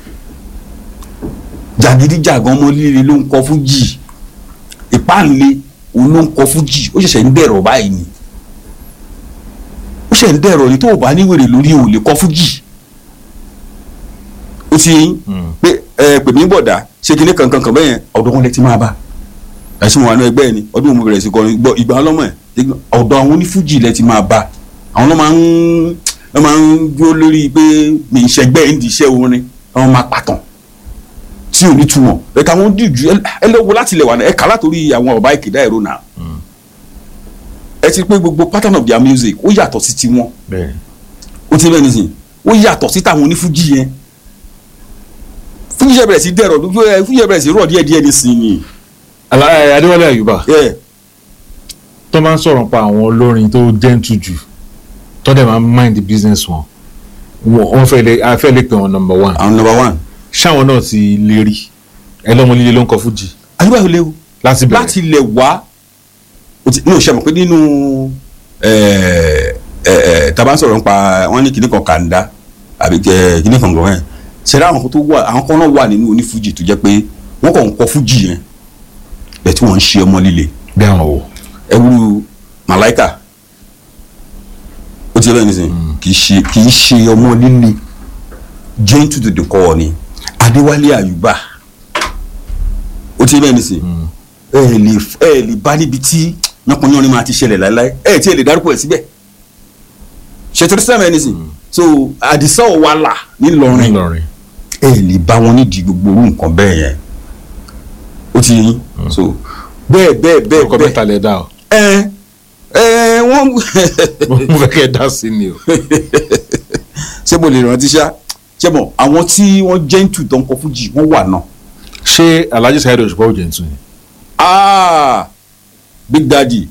jàgídíjàgan ọmọ líle ló ń kọ fújì ìpáǹle òun ló ń kọ fújì ó ṣẹ̀ṣẹ̀ ń dẹ̀rọ̀ báyìí ni ó ṣẹ̀ ń dẹ̀rọ̀ ni tó o bá ní wèrè lórí o lè kọ fújì ó ti yín pé ẹ pè mí bọ̀dá ṣé kinní kankan kan bẹ́yẹn ọ̀dọ̀ wọn lè ti máa bá ẹ̀sùn wà ní ẹgbẹ́ ẹ̀ ni ọdún mo bẹ̀rẹ̀ sí kọrin gbọ́ ìgbà ọlọ́mọ ẹ̀ ọ̀dọ̀ àwọn onífújì lẹ ti máa bá àwọn náà máa ń wọ́n máa ń dúró lórí pé mi ń ṣẹgbẹ́ ẹ̀ ń di iṣẹ́ orin wọ́n máa pàtàn tí ò ní túmọ̀ ẹ̀ka wọn dìjú ẹ lọ́wọ́ láti lẹ̀ wà ní ẹ̀ka látòrí àwọn ọ̀bá ìkédà ẹ̀rọ náà ẹ ti pé gbogbo pattern of their music ó yàtọ̀ sí tiwọn ó ti bẹ́ẹ̀ nísìnyí ó yàtọ̀ sí táwọn onífújì yẹn fújì yẹn bẹ̀rẹ̀ sí dẹ̀rọ̀ fújì yẹn bẹ̀rẹ̀ sí rọ̀ díẹ̀ díẹ̀ nísìnyí Ala- eh, adéwálé àyùbá Yeah. tó máa ń sọ̀rọ̀ pa àwọn olórin tó gentle jù tó dẹ̀ máa ń mind the business wọn Wọ́n- wọ́n fẹ́ lè a fẹ́ lè pè wọn number one àwọn number one. ṣáwọn náà ti lè rí ẹlọ́mọ líle ló ń kọ fújì àyùbá yóò léwu láti bẹ̀rẹ̀ láti ilẹ̀ wá o ti ní o ṣe mọ̀ pé nínú ẹ̀, ẹ̀, ẹ̀, tá a bá ń sọ̀rọ̀ nípa wọ́n ní kinní kan kàńdá àbí kẹ kinní kan gbọ̀ngàn ṣẹlẹ̀ àwọn kan tó wà àwọn kan náà wà nínú onífújì tó jẹ́ pé wọ́n kàn ń kọ fújì yẹn bẹ́ẹ̀ tí wọ́n ń ṣe ọmọ líle bí àwọn wò ẹwúrú màláìkà ó ti yẹ bẹ́ẹ̀ nísìnyí kì í ṣe kì í ṣe ọmọ líle gentle to the core ni adéwálé àyùbá ó ti yẹ bẹ́ẹ̀ nísìnyí ẹ ẹ lè ẹ ẹ lè bá níbi tí yánpọnyánrin máa ti ṣẹlẹ̀ láéláé ẹ ẹ tí ẹ lè dárúkọ ẹ síbẹ̀ ṣètò sẹ́mi ẹ nísìnyí so àdìsá ọ̀wàlà ńìlọrin ńlọrin ẹ ẹ lè bá wọn nídìí gbogbo orú nǹkan bẹ́ẹ̀ yẹn ó ti yẹ yín so bẹ́ẹ̀ bẹ́ẹ̀ bẹ́ẹ̀ orúkọ bẹ́ẹ̀ mẹ́ta lẹ dá o ẹ ẹ wọ́n mo fẹ́ kẹ́ ẹ dá sí ni o ṣé mo lè rántí ṣá ṣé mo àwọn tí wọ́n gentle tó ń kọ fújì wọ́n wà náà. ṣé alhaji saheed òṣùpá ò jẹ̀ntù ni ah big daddy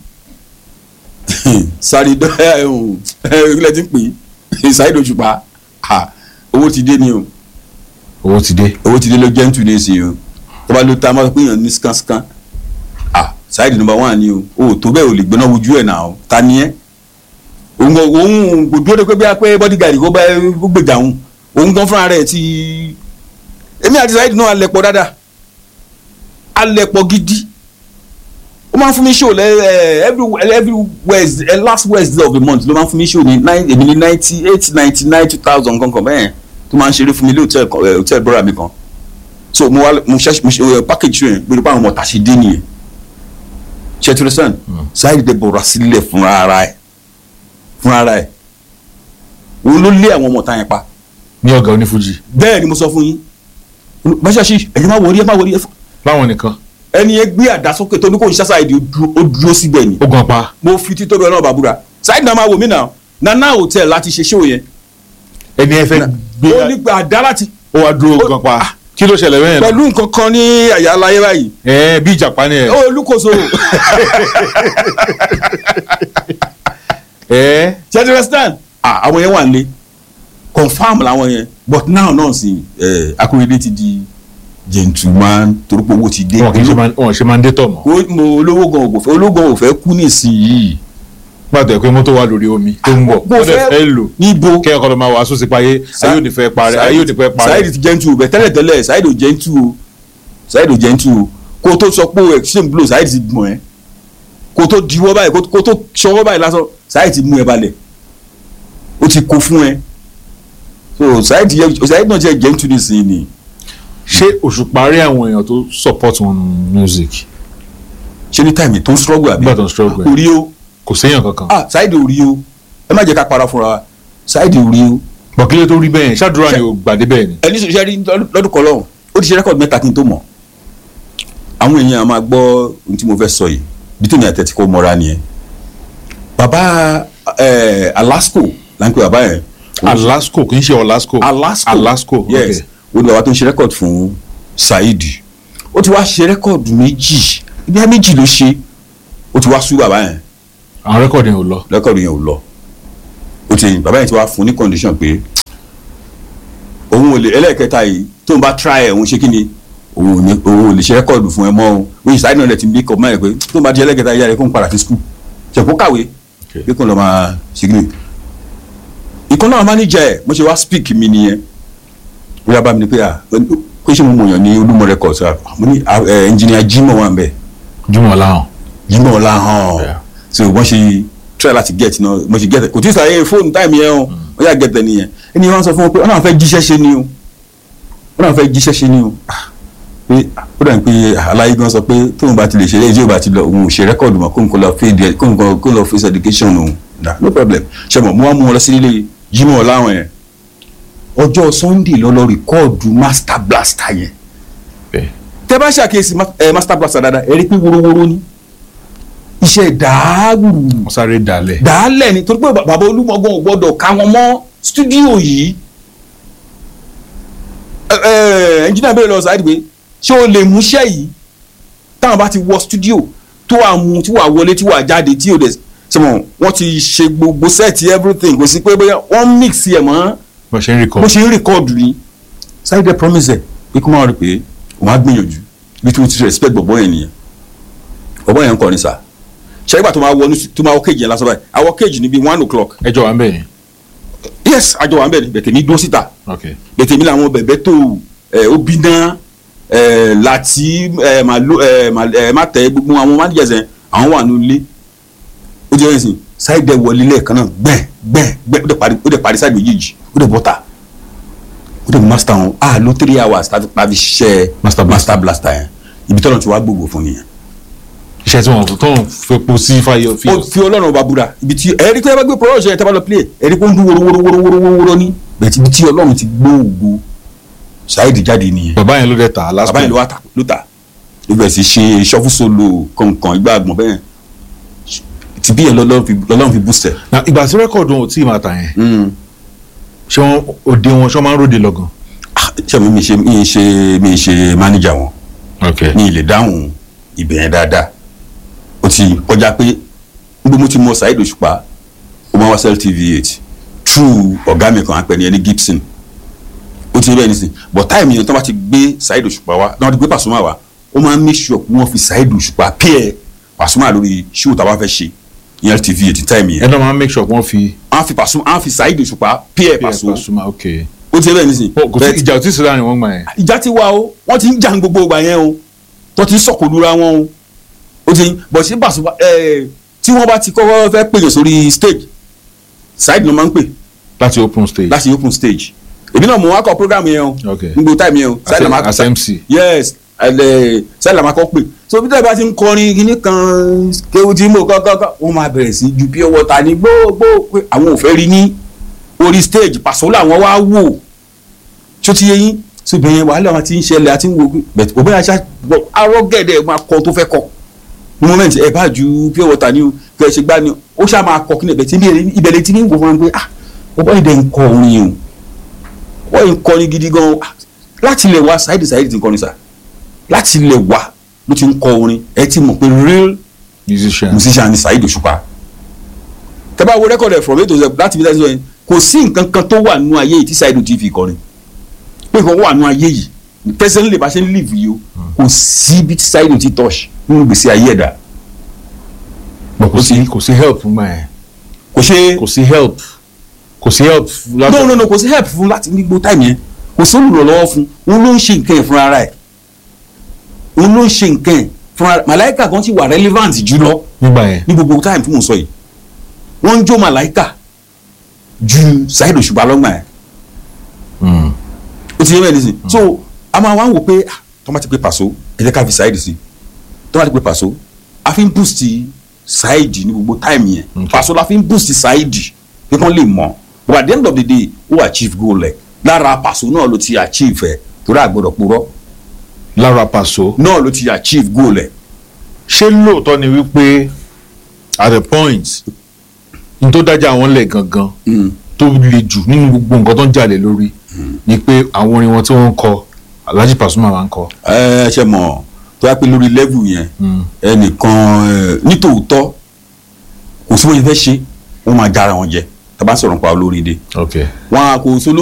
sáré dọ́yà ẹ̀hún ilẹ̀ tí ń pè é Saheed Òṣùpá ah, owó ti dé ni o owó ti dé owó ti dé ló gentle ní ìsìn o tó bá ló ta máa pé èèyàn ní skánskan ah Saheed number one ni o o tó bẹ́ẹ̀ ò lè gbóná wojú ẹ̀ náà o ta ni ẹ́ òun kò- òun kò dúró de pé bí a pé bodyguard kó bá kó gbèjà òun òun gan fúnra rẹ̀ ti èmi àti Saheed náà alẹ́pọ̀ dáadáa alẹ́pọ̀ gidi ó máa ń fún mi show lẹ ẹ every every Wednesday ẹ last Wednesday of the month ló máa ń fún mi show ní nine èmi ní ninety eight ninety nine two thousand kankan bẹ́ẹ̀ tó máa ń ṣeré fún mi ní hotel kan ẹ hotel brother mi kan so mo wá mo ṣe mo ṣe ẹ package show yẹn gbẹdọ̀ pé àwọn ọmọ tàṣí dé nìyẹn ṣe tí o sàn Saheed dé bọ̀rọ̀ sílẹ̀ fúnra ara ẹ̀ fúnra ara ẹ̀ òun ló lé àwọn ọmọ ta yẹn pa ní ọ̀gá onífújì bẹ́ẹ̀ ni mo sọ fún yín báṣáṣí ẹ̀yin máa wọrí ẹ̀ máa wọrí ẹ̀ láwọn nìkan ẹni yẹn gbé àdá sókè tó ní kò ń ṣá Saheed ó dúró- ó dúró síbẹ̀ ni ó gan pa mo fi títóbi ọlọ́run bàbúrà Saheed náà máa wò mí náà nana hotel láti ṣe show yẹn ẹni ẹ fẹ́ gbé ó ní gba àdá láti ó wá dúró gan pa kí ló ṣẹlẹ̀ bẹ́ẹ̀ náà pẹ̀lú nǹkan kan ní àyà aláyé báyìí ẹ bí ìjàpá ni ẹ ó olúkòso ẹ ṣe ti understand ah àwọn yẹn wà nílé confam làwọn yẹn but now náà sì ẹ Akóredé ti di gentleman torípò owó ti dé wọn kì í ṣe máa wọn ṣe máa ń dé tọ̀ mọ́ Ó- mo olówó gan ò fẹ́ olówó gan ò fẹ́ kú nísìnyìí gbàtọ̀ ẹ̀ pé mọ́tò wà lórí omi tó ń bọ̀ Mo wọ́n dẹ̀ fẹ́- fẹ́ lò níbo kẹ́ ọkọ̀ ló máa wàásù sí payé ayé ò ní fẹ́ parẹ́ ayé ò ní fẹ́ parẹ́ Saheed ti gentle bẹ tẹ́lẹ̀ tẹ́lẹ̀ Saheed ò gentle o Saheed ò gentle o kó o tó sọ pé o exchange blow Saheed ti gbọ̀n ẹ́ kó o tó diwọ́ báyìí kó o tó ṣọwọ́ báyìí lásán Saheed ti mú ẹ balẹ̀ ó ti kó fún ẹ so Saheed yẹ Saheed náà jẹ́ gentle nísìnyí ni ṣé Òṣùpá rí àwọn èèyàn tó support wọn nù music ṣé ní táìmì tó ń struggle àbí nígbà tó ń struggle kò ẹ̀ rí o kò séèyàn kankan ah Saheed ò rí o ẹ má jẹ́ ká para fúnra wa Saheed ò rí o bọ̀kílẹ̀ tó rí bẹ́ẹ̀ ṣáàdúrà ni ò gbàdé bẹ́ẹ̀ ni ẹni sọ ṣẹ́rí lọ́dún kan lọ́hùn ó ti ṣe rẹ́kọ̀dì mẹ́ta kí n tó mọ̀ àwọn èèyàn máa gbọ́ ohun tí mo fẹ́ sọ yìí bí tèmi àtẹ̀tí kò mọ́ra nìyẹn bàbá ẹ̀ Alasco là ń pè bàbá yẹn Alasco kì í ṣe Olasco Alasco Alasco yes ó ní bàbá tó ń ṣe rẹ́kọ̀dì fún Saheed ó ti wá ṣe rẹ́kọ̀dì méjì ibi méjì ló ṣe ó ti wá sú bàbá yẹn àwọn rẹ́kọ̀dì yẹn ò lọ rẹ́kọ̀dì yẹn ò lọ ó ti bàbá yẹn ti wá fún ní condition pé òun ò lè ẹlẹ́ẹ̀kẹta yìí tó ń bá try ẹ̀ òun ṣe kí ni òun ò ní òun ò lè ṣe rẹ́kọ̀dù fún ẹ mọ́ o oyin sáyẹn náà lẹ ti bí kọ́ mọ́ ẹ pé tó ń bá di ẹlẹ́ẹ̀kẹta yìí yára kó ń padà sí skul ṣẹ̀kó kàwé pé kó lọ máa ṣe kí ni. ìkan náà mánéjà ẹ̀ mo ṣe wá speak mi nìyẹn ó yá bá mi ní pé à kó ṣe mo mọ̀ yàn ní olúmọ records à mo ní engineer Jimoh wà ń bẹ̀ Jimoh Ọláhàn Jimoh Ọláhàn so wọ́n ṣe try láti get náà mo ṣe get kò tí ì sàyè fóònù táìmù yẹn o wọ́n yà get ẹ̀ nìyẹn ẹni wọ́n sọ fún wọn pé wọ́n náà fẹ́ jíṣẹ́ ṣe ni o wọ́n náà fẹ́ jíṣẹ́ ṣe ni o pé ó dà ní pé aláyé gan sọ pé tóun bá ti lè ṣe léyìí bá ti lọ òun ò ṣe rẹ́kọ̀dù mọ́ kóun kó lọ fade kóun kó lọ face education òun na no problem ṣe mọ̀ mo wá mú wọn lọ sí ilé Jimoh Ọláhàn yẹn ọjọ́ Sunday lọ lọ rìkọ́ọ̀dù master blaster yẹn tẹ bá ṣàkíyèsí master blaster dáadáa ẹ rí pé worowóró ni iṣẹ́ dàágùrù wọ́n sáré dalẹ̀ dàálẹ̀ ni torí pé bàbá olúmọ̀gán ò gbọ́dọ̀ ká wọn mọ́ stúdíò yìí ẹnjìnà bẹ́ẹ̀ lọ sáà dìbò ṣé o lè múṣẹ́ yìí táwọn bá ti wọ studio tó wà mú tí wà wọlé tí wà jáde tí ò dẹ̀ ṣe mọ̀ wọ́n ti ṣe gbogbo set everything kò sí pé bóyá wọ́n mix ẹ̀ mọ́ bó ṣe ń record bó ṣe ń record ni Saheed promise ẹ̀ pé kó máa rí pé òun á gbìyànjú bí tí mo ti respect bọ̀bọ̀ yẹn nìyẹn bọ̀bọ̀ yẹn ń kọrin sá ṣẹ́gbà tó máa wọ ní- tó máa wọ kéèjì yẹn lásán báyìí àwọ̀ kéèjì níbi one o'clock ẹjọ́ wa ń bẹ̀ yẹn yes àjọ wa ń bẹ̀ ni bẹ̀tẹ̀ mi dúró síta ok bẹ̀tẹ̀ mi làwọn bẹ̀bẹ̀ tó ẹ̀ obiná ẹ̀ láti ẹ̀ máa lo ẹ̀ máa ẹ̀ má tẹ̀ gbogbo àwọn managers ẹ̀ àwọn wà nílé ó jẹ́ ẹ̀sìn Saheed wọlé lẹ́ẹ̀kan náà gbẹ̀ gbẹ̀ gbẹ̀ ó dẹ̀ parí ó dẹ̀ parí Saheed méjèèjì ó dẹ̀ bọ́ta ó dẹ̀ master wọn a lo three hours tàbí tàbí ṣiṣẹ́ master master blaster yẹn ibi tọ́lọ̀ tí wàá gbogbo fún nìyẹn iṣẹ́ tí wọ́n tó ń fepo sí fáyọ fi ó fi ọlọ́run ọba búra ibi tí ẹ̀rí tí ẹ bá gbé production yẹn tí a bá lọ play ẹ̀rí pé ó ń dún wóró wóró wóró wóró wóró wóró ní bẹ̀ẹ̀ ibi tí ọlọ́run ti gbó ògo Saheed jáde nìyẹn bàbá yẹn ló dẹ̀ tà last bàbá yẹn ló wà tà ló tà ló bẹ̀rẹ̀ sí ṣe shuffle solo kọ̀ọ̀kan ìgbà àgbọ̀n bẹ́ẹ̀ ti bí yẹn lọ́lọ́run fi lọ́lọ́run fi boost ẹ̀. na ìgbà tí rẹ́kọ̀dù wọn ò tí ì máa tà yẹn ṣé wọn òde wọn ṣé wọn máa ń ròde lọ́gàn. ṣé mi mi ṣe mi ṣe mi ṣe manager wọn ok mi lè dáhùn ibẹ̀ yẹn dáadáa ó ti kọjá pé níbo mo ti mọ Saheed Òṣùpá ó máa wá Cell TV eight true ọ̀gá mi kan á pẹ́ ní ẹni Gibson ó ti rí bẹ́ẹ̀ nísìn but time yẹn tó bá ti gbé Saheed Òṣùpá wá náà ti gbé Pasuma wá ó máa ń make sure pé wọ́n fi Saheed Òṣùpá pẹ́ẹ́ Pasuma lórí show tá a bá fẹ́ ṣe ìyẹn TV eight time yẹn ẹ náà máa ń make sure wọ́n fi. á fi Pasuma á fi Saheed Òṣùpá pẹ́ẹ́ Pasuma Pasuma ok. ó ti rí bẹ́ẹ̀ nísìn kò sí ìjà ò tí ì sí láàrin wọn gbà yẹn. ìjà ti wà o wọ́n ti ń jà ń gbogbo ìgbà yẹn o tó ti ń sọ̀kò lura wọn o ó ti bọ̀ sí Pasuma ẹ̀ tí wọ́n bá ti kọ́kọ́ fẹ́ pèyàn sórí stage Saheed ló máa ń pè láti open stage. láti open stage èmi náà mo wá kọ program yẹn o ok nígbò time yẹn o As- Saheed la máa as MC. yes ẹlẹ Saheed la máa kọ pè so bí tẹ́lẹ̀ bá ti ń kọrin kíní kan kéwù tí mo kọ́kọ́ wọ́n máa bẹ̀rẹ̀ sí ju pure water ní gbogbo pé àwọn ò fẹ́ rí ní orí stage Paso làwọn wá wò tó ti yé yín ṣùgbọ́n yẹn wàhálà wọn ti ń ṣẹlẹ̀ àti ń wo bẹ̀tẹ̀ òbí àṣà arọ́ gẹ̀dẹ̀ máa kọ tó fẹ́ kọ ní moment ẹ bá ju pure water ní o kí ẹ ṣe gbá ni o ó ṣáà máa kọ kí ni ẹ̀bẹ̀ tí ìbẹ̀lẹ̀ tí ní wò wọn pé ah ọ̀pọ̀ ìdẹ̀ ń kọ orin o wọ́n ń kọrin gidi gan ah, láti ilẹ̀ wá Saheed Saheed ti ń kọrin sà láti ilẹ̀ wá ló ti ń kọ orin ẹ ti mọ̀ pé real musician musician ni Saheed Òṣùpá tẹ́ bá wo rẹ́kọ̀dù ẹ̀ from A to Z láti fi dájú ẹ̀ kò sí nǹkan kan tó wà nínú ayé yìí tí Saheed ti fi kọrin pé nǹkan wà nínú ayé yìí pẹ́sẹ́ntì lè bá ṣe ń live yìí o kò sí bí tí Saheed ti touch nínú gbèsè ayé ẹ̀dá but kò sí kò sí help fún gbà yẹn. kò ṣe kò sí help kò sí help. no no no kò sí help fún láti ní gbogbo time yẹn kò sí olùrànlọ́wọ́ fún òun ló ń ṣe nǹkan ẹ̀ fúnra ara ẹ̀ òun ló ń ṣe nǹkan ẹ̀ fúnra ara màláìka kan ti wà relevant jùlọ nígbà yẹn. ní gbogbo time tí mò ń sọ yìí wọ́n ń jó màláìka ju Saheed Òṣùpá lọ́gbà ẹ̀ ó ti yẹ bẹ́ẹ̀ nísìn so a máa wá ń wò pé ah, tó bá ti pé Paso ẹ jẹ́ ká fi Saheed sí tó bá ti pé Paso a fi ń boost Saheed ní gbogbo time yẹn Paso la fi ń boost Saheed pé kán lè mọ̀ but at the end of the day ó achieve goal ẹ̀ lára Paso náà ló ti achieve ẹ̀ torí àgbọ̀dọ̀ purọ́ lára Paso náà ló ti achieve goal ẹ̀ ṣé lóòótọ́ ni wípé at the point n tó dájà àwọn lẹ̀ gangan tó le jù nínú gbogbo nǹkan tó ń jalè lórí ni pé àwọn orin wọn tí wọ́n ń kọ Alhaji Pasuma máa ń kọ. ẹ ṣe mọ̀ tó yà pé lórí level yẹn ẹnìkan ẹ, nítòótọ́ kò sí wọ́n yẹn fẹ́ ṣe wọ́n máa jára wọn jẹ tá a bá sọ̀rọ̀ nípa olórin dé ok wọn a kò sóló